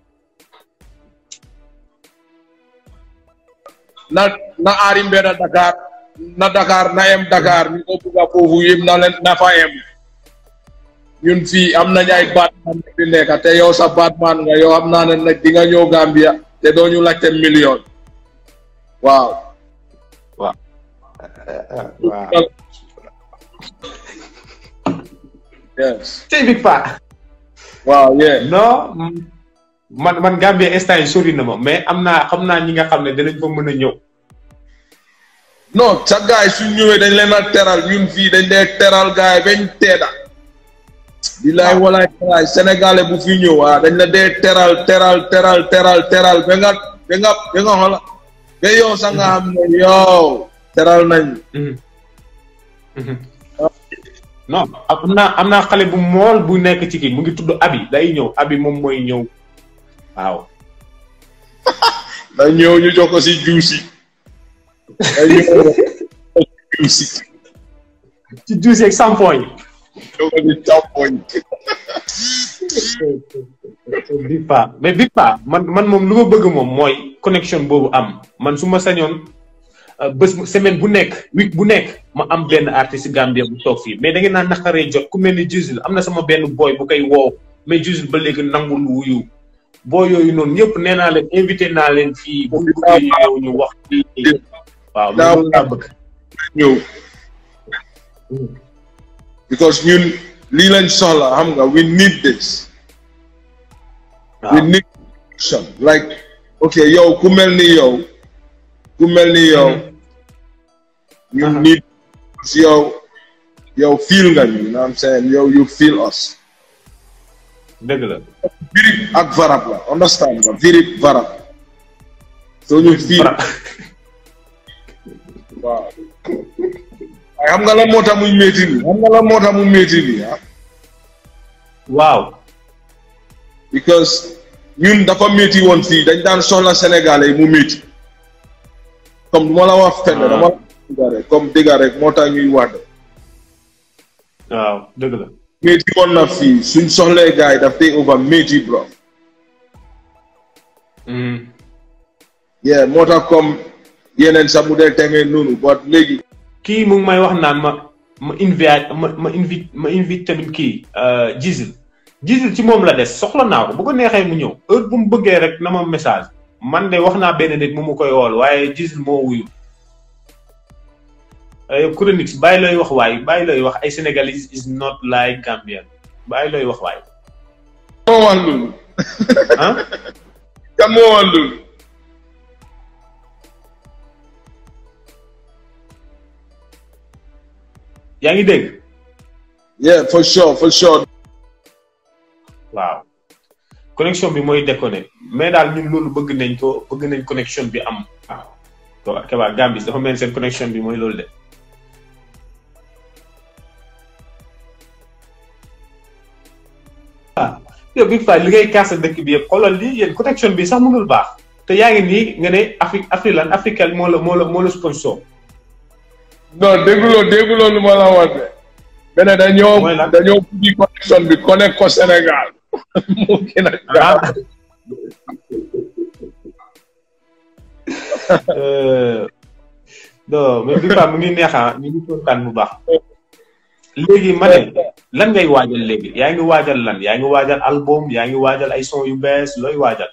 na na Ari Mbeda Dakar na Dakar na em Dakar ñu ko bugga foofu yëpp na leen na fa em ñun fii am nañ ay Batman fi nekk te yow sa Batman nga yow am naa ne nag di nga ñëw Gambia te doo ñu laajte million waaw waaw yes tey Big Pa waaw yeah non man man Gambie instant yi sori na ma mais am naa xam naa ñi nga xam ne dinañ fa mën a ñëw non sa gaay suñ ñëwee dañ leen a teral ñun fii dañ dee teral gaay bañ teeda bilaay walaay walaay sénégalais bu fi ñëw ah dañ la dee teral teral teral teral teral ba nga ba nga ba nga xola ba yow sa nga xam ne yow teral nañ non am naa am naa xale bu mool bu nekk ci kii mu ngi tudd Abi day ñëw Abi moom mooy ñëw waaw da ñëw ñu jox ko si juusi day ñëw juusi ci juice ak sampo yi jox ko si càmpoñ Big Pa mais Big Pa man man moom lu ma bëgg moom mooy connexion boobu am man su ma sañoon euh, bés bu- semaine bu nekk week bu nekk ma am benn artiste Gambia bu toog fii mais da ngeen naa naqaree jot ku mel ni Jusil am na sama benn boy bu koy woow mais Jusil ba léegi nangul wuyu boo yooyu noonu ñëpp nee naa leen invité naa leen fii bu ñu bëggee ñëw ñu wax fii waaw loolu laa bëgg ñëw because ñun lii lañ soxla xam nga we need this we waaw need action like ok yow ku mel ni yow ku mel ni yow ñu Uh-huh. need yow yow feel nga ñu you know what I'm saying yow you feel us dëgg la virip ak varab la understand nga virip varab so ñu feel waaw waaye xam nga lan moo tax muy métti nii xam nga lan moo tax mu métti nii ah waaw because ñun dafa métti woon fii dañ daan soxla sénégalais yi mu métti comme du ma la wax fenn Ah. dama la dëgga rek comme dëgga rek moo tax ñuy wax waaw dëgg la métti woon na fii suñ soxlee gars yi daf day over métti bro Mhm. yeah moo tax comme yeneen sax mu dee tengee noonu but léegi kii mu ngi may wax naan ma ma invite ma ma invite ma invite tamit kii Jisil Jisil ci moom la des soxla naa ko bu ko neexee mu ñëw heure bu mu bëggee rek na ma message man de wax naa benn nit mu mu koy wool waaye Jisil moo wuyu ay chronique bàyyi looy wax waay bàyyi looy wax ay Sénégalais is not like Gambian bàyyi looy wax waay moo wax loolu ah kan moo wax loolu yaa ngi dégg yeah for sure for sure waaw connexion bi mooy déconné mais daal ñun loolu bëgg nañ ko bëgg nañ connexion bi am waaw to Keba Gambie dafa mel ni seen connexion bi mooy loolu de ah yow Big Faa li ngay kaas sa dëkk bi yëpp xoolal lii yéen connexion bi sax mënul baax te yaa ngi nii nga ne Afrique Afrique lan Afrique moo la moo la moo la sponsor non dégguloo dégguloo lu ma la wax de beneen dañoo Mooy lan? dañoo buddi connexion bi connect ko Sénégal moo gën a gaaw ah Euh, non mais Big Faa mu ngi neex ah ñu ngi kontaan bu baax léegi ma ne lan ngay waajal léegi yaa ngi waajal lan yaa ngi waajal album yaa ngi waajal ay son yu bees looy waajal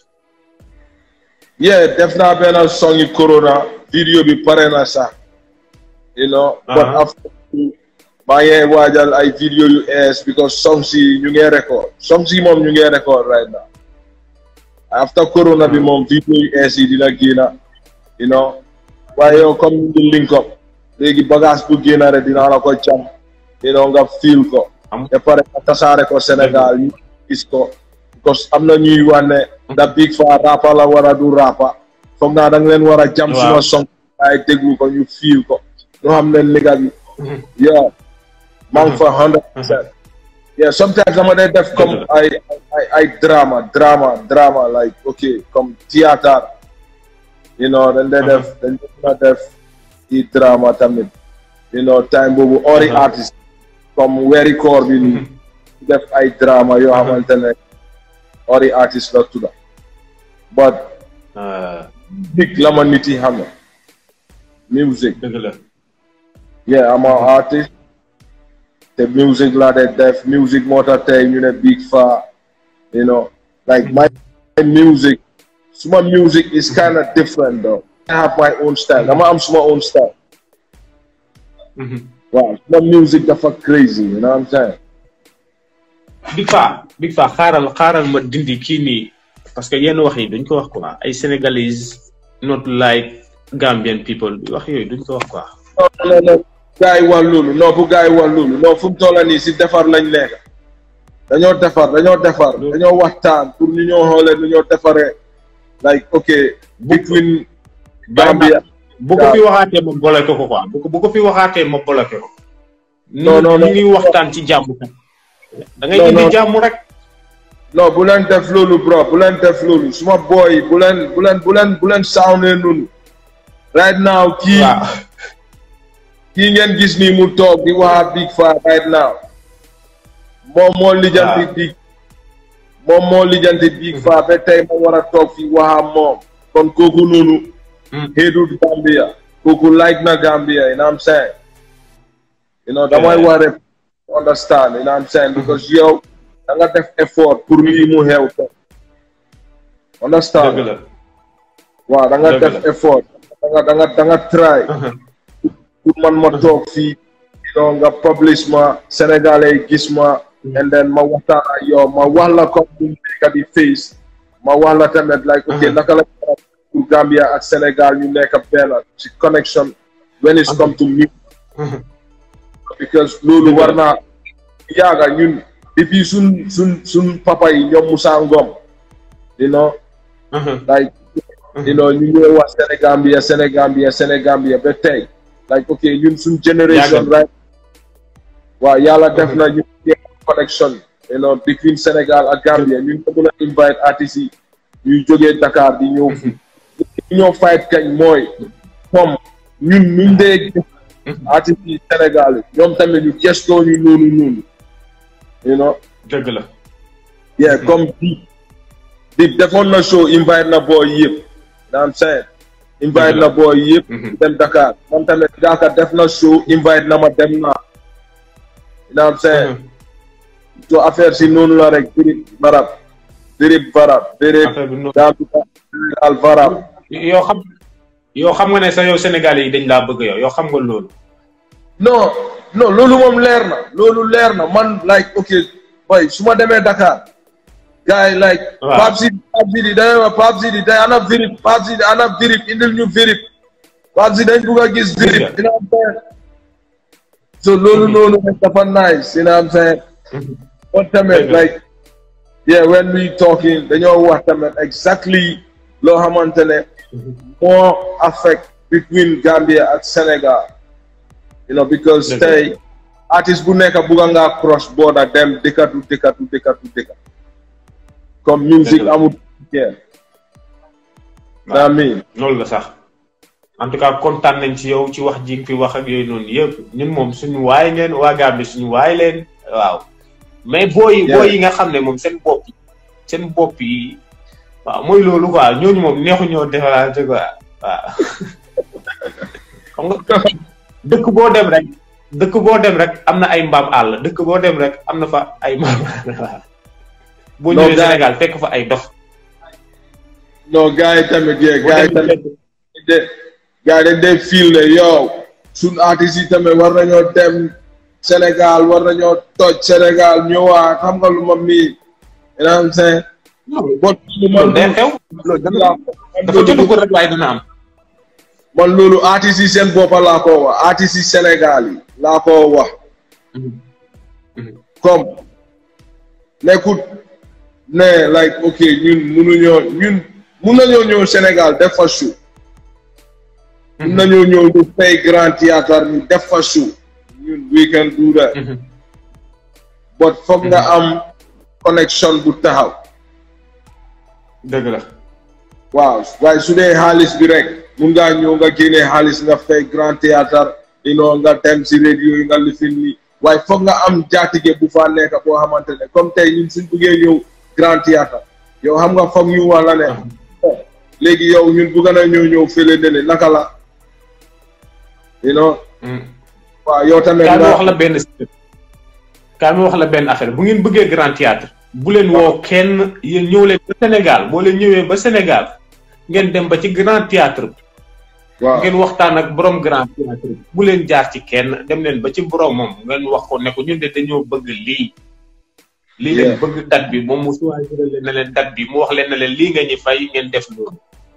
yeah def naa benn song yi corona vidéo bi pare na sax you know but Uh-huh. after maa ngi waajal ay vidéo yu ees because songs yi ñu ngi record songs yi moom ñu ngi record right now after corona bi moom vidéo yu ees yi dina génna you know waaye yow comme ñu ngi link up léegi bagage bu génna rek dinaa la ko jam you know nga feel ko Am- ba pare nga tasaare ko Sénégal ñu gis ko because am na ñuy wane da big fa rapa la war a du rapa foog naa da nga leen war a jam Waaw. suma song ay déglu ko ñu feel ko ñu xam ne nigga bi yeah maa ngi fa hundred percent yeah sometimes dama day def comme Dëgg la. ay ay ay drama drama drama like okay comme théâtre you know dañ day def dañ day def i drama tamit you know time boobu ori Uh-huh. artiste comme weeri koor bi nii def ay drama yoo xamante ne ori artiste la tudda but Ah, big la ma nit yi xam ne music dëgg la yeah I'm an artist te music laa de def music moo tax tey ñu ne big fa you know like my music suma music is kind of different though I have my own style dama am suma own style Mhm. waaw suma music dafa crazy you know what I'm saying Big Faa Big Faa xaaral xaaral ma dindi kii nii parce que yenn wax yi duñ ko wax quoi ay sénégalais not like Gambian people wax yooyu duñ ko wax quoi. non non non gars yi wax loolu non bu gars yi wax loolu non fu mu toll nii si defar lañ nekk dañoo defar dañoo defar dañoo waxtaan pour ñu ñoo xoolee nu ñoo defaree like ok between Gambia bu ko fi waxaatee ma bloqué ko quoi bu ko bu ko fi waxaatee ma bloqué ko. Non, non, non. ñu ngi waxtaan ci jàmm kat. da ngay Non, indi non. jàmm rek. non bu leen def loolu bro bu leen def loolu suma boy bu leen bu leen bu leen bu leen soundee noonu right now kii waaw kii ngeen gis nii mu toog di wax Big Faa right now moom moo lijjanti Waaw. Big moom moo lijjanti Big Faa ba tey ma war a toog fi wax ak moom kon kooku noonu Mm. hated Gambia kooku like na Gambia you know what I'm saying you know damay Yeah. war a understand you know what I'm saying because yow da nga def effort pour lii mu xew te understand dëgg la. waaw da nga Dëgg def la. effort da nga da nga da nga try pour man ma toog fii you know nga publish ma sénégalais yi gis ma and then ma waxtaan ak yow ma wax la comme bu nekk di face ma wax la tamit like ok Mhm. naka la pour Gambia ak Sénégal ñu nekk benn ci connection when it's come to me because loolu Dëgg la. war naa yaaga ñun depuis suñ suñ suñ papa yi ñoom Moussa Ngom you know like you know ñu ngi wax Sénégambia Sénégambia Sénégambia ba tey like ok ñun suñ generation Yàgg. right waaw yàlla def na ñu ngi connection you know between Sénégal ak Gambia ñun ko mën a invite artistes yi ñuy jógee Dakar di ñëw fii ñu ñoo fight kañ mooy comme ñun ñu dee gis artistes yi Sénégal yi ñoom tamit ñu gestoo ñu noonu noonu you know dëgg la. yeah comme di di defoon na show invite na boy yëpp na am saying invite Dëgg na la. boy yëpp Mhm. dem Dakar man tamit gaaka def na show invite na ma dem naa na am saying so affaire si noonu la rek dirib barab dirib barab dirib affaire bi noonu. Gambia al barab yoo xam yoo xam nga ne sax yow Sénégalais yi dañ laa bëgg yow yoo xam nga loolu. non non loolu moom leer na loolu leer na man like ok boy su ma demee Dakar gars yi like Waaw. Pape Sidi Pape Sidi dañoo wax Pape Sidi day ana virip Pape Sidi ana virip indil ñu virip Pape Sidi dañ bugg a gis virip Dëgg la. dina am saying so loolu noonu rek dafa nice you know what I'm saying but tamit Dëgg la. like yeah when we talking dañoo wax tamit exactly loo xamante ne moo affect between Gambia ak Sénégal you know because Dëgg la. tey artiste bu nekk bugga ngaa cross border dem dëkkatu dëkkatu dëkkatu dëkka comme musique Dëgg la. amul yeah daa miin loolu la sax en tout cas kontaan nañ ci yow ci wax ji nga fi wax ak yooyu noonu yëpp ñun moom suñu waay ngeen waa Gambie suñu waay leen waaw mais booy Yeah. booy yi nga xam ne moom seen bopp yi seen bopp yi waaw mooy loolu quoi ñooñu moom neexu ñoo defaraate quoi waaw xam nga dëkk boo dem rek dëkk boo dem rek am na ay mbaam àll dëkk boo dem rek am na fa ay mbaam àll boo Non, ñëwee gars- Sénégal fekk fa ay dof non gars yi tamit yee boo gars yi demee tamit de gars yi dañ dee feel ne yow suñ artistes yi tamit war nañoo dem Sénégal war nañoo toj Sénégal ñëwaat xam nga lu ma mii you know what I'm saying bon lu man loolu day xew loolu dana dafa jotagul rek waaye dana am man loolu artistes yi seen boppa laa ko wax artistes yi Sénégal yi laa ko wax comme nekkut ne like ok ñun munuñoo ñun mun nañoo ñëw Sénégal def fa show mun nañoo ñëw ñu fay grand théâtre ñu def fa show ñun we can do that but foog nga am connection bu taxaw dëgg la waaw waaye su dee xaalis bi rek mun ngaa ñëw nga génne xaalis nga fay grand théâtre you know nga dem si radio yi nga lifin ni waaye foog nga am jaatige bu fa nekk boo xamante ne comme tey ñun suñ buggee ñëw grand théâtre yow xam nga foog ñu wax la ne oh, léegi yow ñun bugg na ñëw ñëw fële ne naka la you know waaw yow tamit kaa mi nga wax la benn kaa mi wax la benn affaire bu ngeen bëggee grand théâtre bu leen woo kenn yéen ñëw leen ba Sénégal boo leen ñëwee ba Sénégal ngeen dem ba ci grand théâtre bi waaw ngeen waxtaan ak borom grand théâtre bi bu leen jaar ci kenn dem leen ba ci borom moom ngeen wax ko ne ko ñun de dañoo bëgg lii lii leen Yeah. bëgg date bi moom mu choisir leen ne leen date bi mu wax leen ne leen lii nga ñu fay ngeen def loolu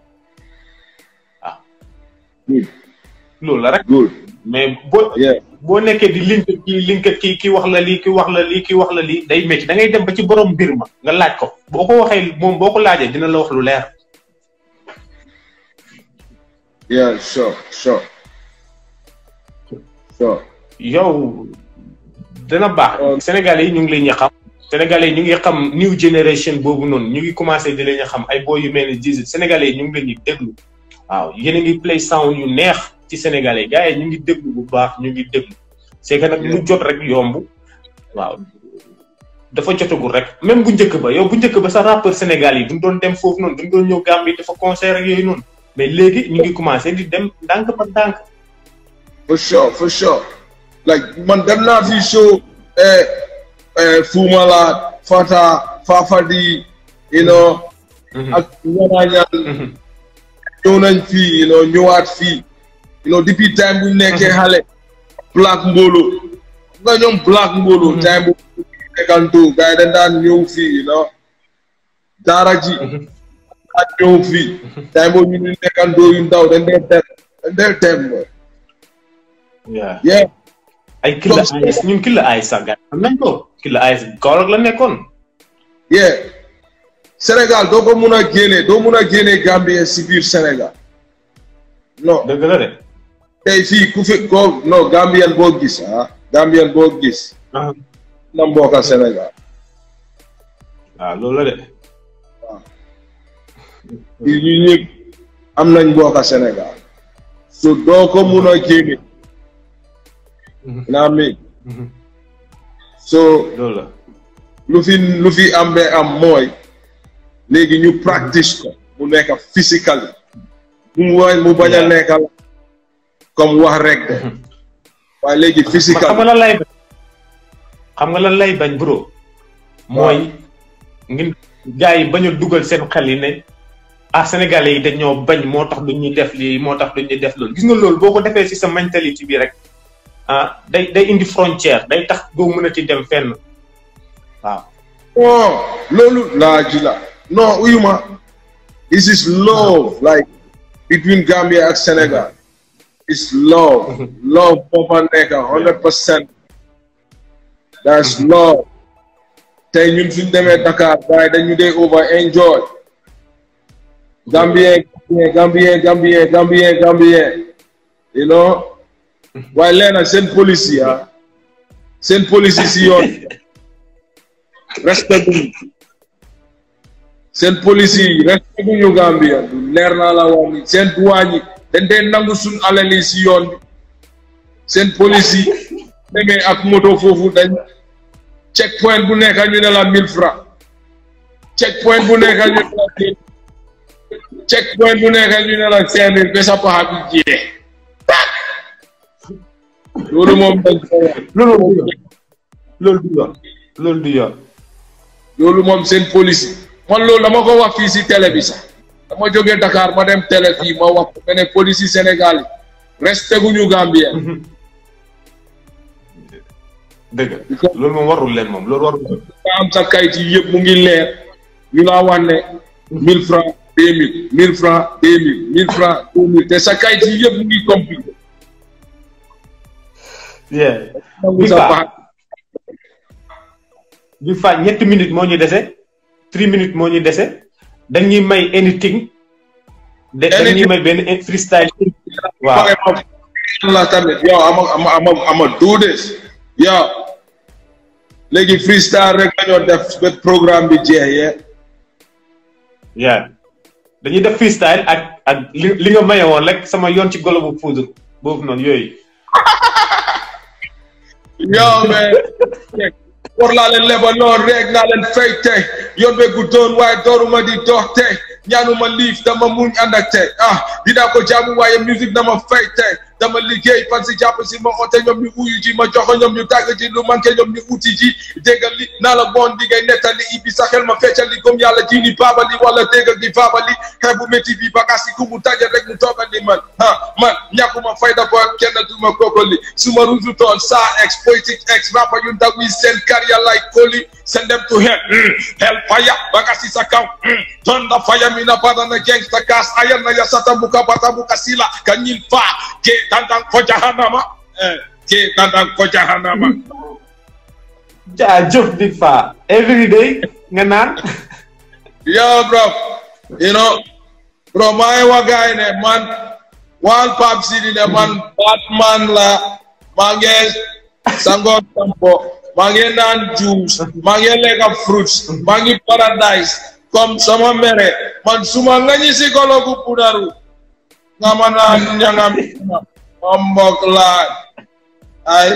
good loolu la rek good mais boo yeah boo nekkee di link kii link kii ki wax la lii ki wax la lii ki wax la lii day métti da ngay dem ba ci borom mbir ma nga laaj ko boo ko waxee moom boo ko laajee dina la wax lu leer yeah sure sure sure yow dana baax Euh, Sénégalais yi ñu ngi leen ñu xam Sénégalais yi ñu ngi xam new generation boobu noonu ñu ngi commencé di leen ñu xam ay boo yu mel ni Djizzy Sénégalais yi ñu ngi leen di déglu waaw yéen a ngi play sound yu neex ci Sénégalais yi gars yi ñu ngi déglu bu baax ñu ngi déglu c'est que nag lu jot rek yomb waaw dafa jotagul rek même bu njëkk ba yow bu njëkk ba sa rappeur Sénégal yi duñ doon dem foofu noonu duñ doon ñëw Gambie dafa concert ak yooyu noonu mais léegi ñu ngi commencé di dem ndànk par ndànk for sure for sure like man dem naa fi show eh, eh, Fumala Fata Fafadi you know ak ñanaañaan Mhm. ñëw nañ fii you know ñëwaat fii you know depuis time bu nekkee xale Black Mbolo nga ñoom Black Mbolo Mhm. time bu nekkantu gars yi dañ daan ñëw fii you know daara ji Mhm. ak ñëw fii time boobu ñu nekkandoo yu ndaw dañ dee dem dañ dee dem Yeah. yeah ay killa ayis ñun killa ayis sax gars xam nañ ko killa ayis Kaolack la nekkoon yeah Sénégal doo ko mun a génne doo mun a génne Gambien si biir Sénégal non dëgg la de tey fii ku fi ko non Gambien boo gis ah Gambien boo gis ah na mbokka Sénégal waaw loolu la de fii ñu ñëpp am nañ mbokka Sénégal so doo ko mun a génne naa mi Mhm. so loolu la lu fi lu fi am be am mooy léegi ñu practice ko mu nekk physically mu wa mu bañ a Yeah. nekk comme wax rek de waaye léegi xam physical nga lan lay bañ xam nga lan lay bañ bro mooy ngeen gars yi bañ a dugal seen xel yi ne ah sénégalais yi dañoo bañ moo tax duñ ñu def lii moo tax duñ ñu def loolu gis nga loolu boo ko defee ci sa mentalité bi rek ah day day indi frontière day tax doo mënati dem fenn waaw non loolu laa ji la non uyuma this is love like between Gambia ak Sénégal it's love love moo fa nekk hundred percent that's love tey ñun suñ demee Dakar waaye dañu dee over enjoy Gambien Gambien Gambien Gambien Gambien you know waaye leena seen police yi ah seen police yi si yoon respect buñu seen police yi respect buñu Gambia du leer naa la wax ni seen douane yi dañ dee nangu suñ alal yi si yoon bi seen police yi demee ak moto foofu dañ check point bu nekk ñu ne la mille francs check point bu nekk ñu ne la check point bu nekk ñu ne la cinq mille ba sa paxa bi jeex loolu moom dañ ko wax. loolu moom du yoon loolu du yoon loolu du yoon loolu moom seen police man loolu dama ko wax fii si télé bi sax dama jógee Dakar ma dem télé fii ma wax ko ne police yi Sénégal yi resté guñu Gambien dëgg loolu moom warul leen moom loolu warul leen nga am sa kayit yi yëpp mu ngi leer ñu laa wax ne mille francs deux mille mille francs deux mille mille francs deux mille te sa kayit yi yëpp mu ngi compliqué yeah nangu Big sa Faa. baax bi fa ñetti minutes moo ñu dese three minutes moo ñu dese dañuy may anything de dañuy Anything. may benn freestyle waaw pare ma la tamit yow ama ama ama ama do this yow léegi freestyle rek lañoo def ba programme bi jeex yee yeah dañuy def freestyle ak ak li li nga maye woon rek sama yoon ci golo bu poudre boobu noonu yooyu yow mais war laa leen lebal noonu rek naa leen fay tey yoon be guddoon waaye dooruma di dox tey ñaanuma liif dama muñ ànd ak tey ah dinaa ko jaamu waaye musique dama fay tey dama liggéey fan si jàpp si ma oote ñoom ñu uyu ji ma joxo ñoom ñu tàgg ji lu manqué ñoom ñu uti ji déggal li naa la bon di ngay nettali ibi sa xel ma feccali comme yàlla ji ni baabali wala déggal di baabali xeex bu métti bi bagaas yi ku mu taje rek mu toogal ni man ah man ñàkkuma fayda ba kenn duma kokoli su ma ruutu toon saa ex politique ex rapper yu ndaw yi seen carrière like koli send them to hell mm. hell fire bagaas yi sa kaw mm. tonda fire mina badana gangsta gas ayan na yasata buka bata buka sila kanyil fa ke dandan ko jahanama eh, ke dandan ko jahanama jaajëf Big Faa every day nga naan Yo, bro. You know, bro, maa ngi wax gars yi ne man one Pape Sidi ne man Batman la maa ngi sango sampo maa ngi naan juice maa ngi lekk fruits maa ngi paradise comme sama mere man suma ngañi si kolo ku pudaru nga ma naan ñangam ma mbok laa ay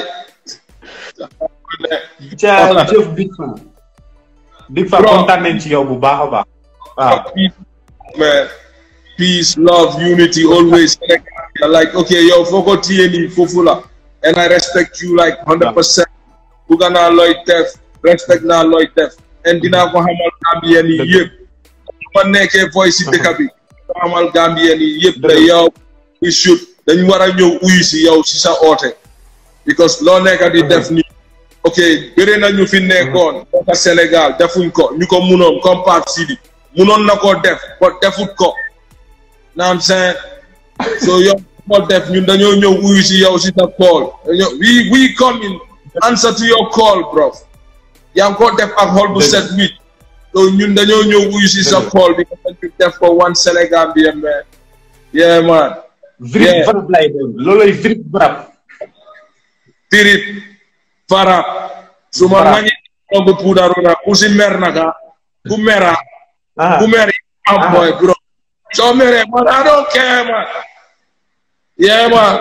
jaajëf Big Faa Big Faa Bro. kontaan nañ ci yow bu baax a baax waaw peace, man. Peace, love, unity, always. Like, okay, yo, foko TNE, fofula. And I respect you like 100%. Buga na loy def, respect na loy def. And dina ko hamal Gambien yi Dëgg. yëpp. Ma nekkee voice yi dëkk bi. ko hamal Gambien yi yëpp ne Dëgg. yow, we should, dañ war a ñëw uyu si yow si sa oote. Because loo nekk di def ni ok bëri na ñu fi nekkoon nekk Sénégal defuñ ko ñu ko munoon comme Pape Sidi munoon na koo def ko defut ko naam seen so yow ko def ñun dañoo ñëw uyu si yow si sa call dañoo we we come in answer to your call bro yaa ngi ko def ak xol bu Dëgg. set wit so ñun dañoo ñëw uyu si sa Dëgg. call bi nga ñu def ko one Sénégal bi man yeah man vrip Yeah. varab lay doon looloy vrip varab tirip farap suma Farap. ngañi bu puudaru na ku si mer naka ku mera ah ku mer am Ah. boy bro soo mere man I don't care man yeah man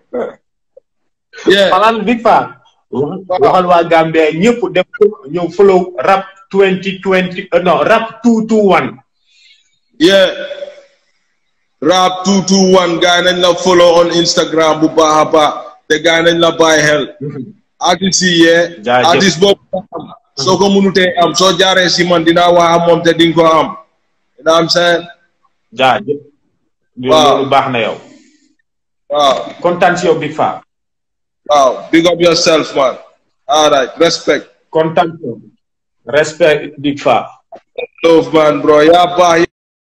yeah xalaat Big Faa waxal waa Gambia ñëpp def ko ñëw follow rap 2020 euh, non rap 221 yeah rap 221 gaay nañ la follow on Instagram bu baax a baax te gaay nañ la bàyyi xel artiste yi yee Jaajëf. artiste boobu nga am soo ko mënutee am soo jaaree si man dinaa wax am moom te di nga ko am you know what I'm saying jaajëf Waaw. loolu baax na yow waaw kontaan si yow Big Faa Wow, big up yourself, man. All right, respect. kontaan si yow respect Big Faa Love, man, bro. Yeah, bye.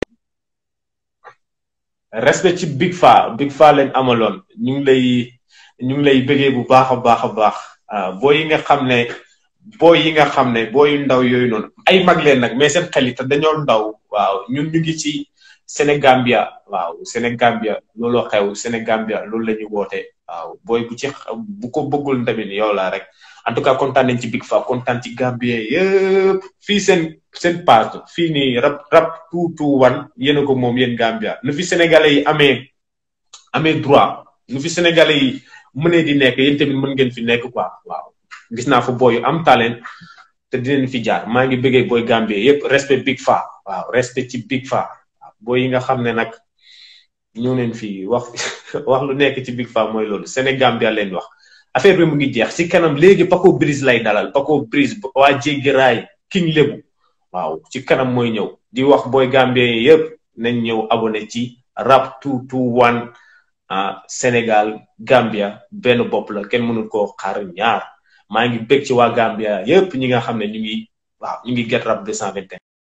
respect ci Big Faa Big Faa leen amaloon ñu ngi lay ñu ngi lay bëggee bu baax a baax a baax ah booy yi nga xam ne booy yi nga xam ne booy yu ndaw yooyu noonu ay mag leen nag mais seen xel yi te dañoo ndaw waaw ñun ñu ngi ci Sénégambia waaw Sénégambia looloo xew Sénégambia loolu la ñu woote waaw booy bu ci bu ko bëggul tamit yow la rek en tout cas kontaan nañ ci Big Faa kontaan ci Gambien yëpp fii seen seen page fii nii rap rap two two one yéen a ko moom yéen Gambia nu fi Sénégalais yi amee amee droit nu fi Sénégalais yi mënee di nekk yéen tamit mën ngeen fi nekk quoi waaw gis naa fa booy yu am talent te dinañ fi jaar maa ngi bëggee booy Gambie yépp respect Big Faa waaw respect ci Big Faa waaw booy yi nga xam ne nag ñëw neen fii wax wax lu nekk ci Big Faa mooy loolu Sénégambia leen wax affaire bi mu ngi jeex ci kanam léegi Paco Briz lay dalal Paco Briz waa jéggi raay King Lebu waaw ci kanam mooy ñëw di wax booy Gambien yëpp nañ ñëw abonné ci rap 221 Sénégal Gambia benn bopp la kenn mënul koo xaar ñaar maa ngi bég ci waa Gambia yëpp ñi nga xam ne ñu ngi waaw ñu ngi get rap 221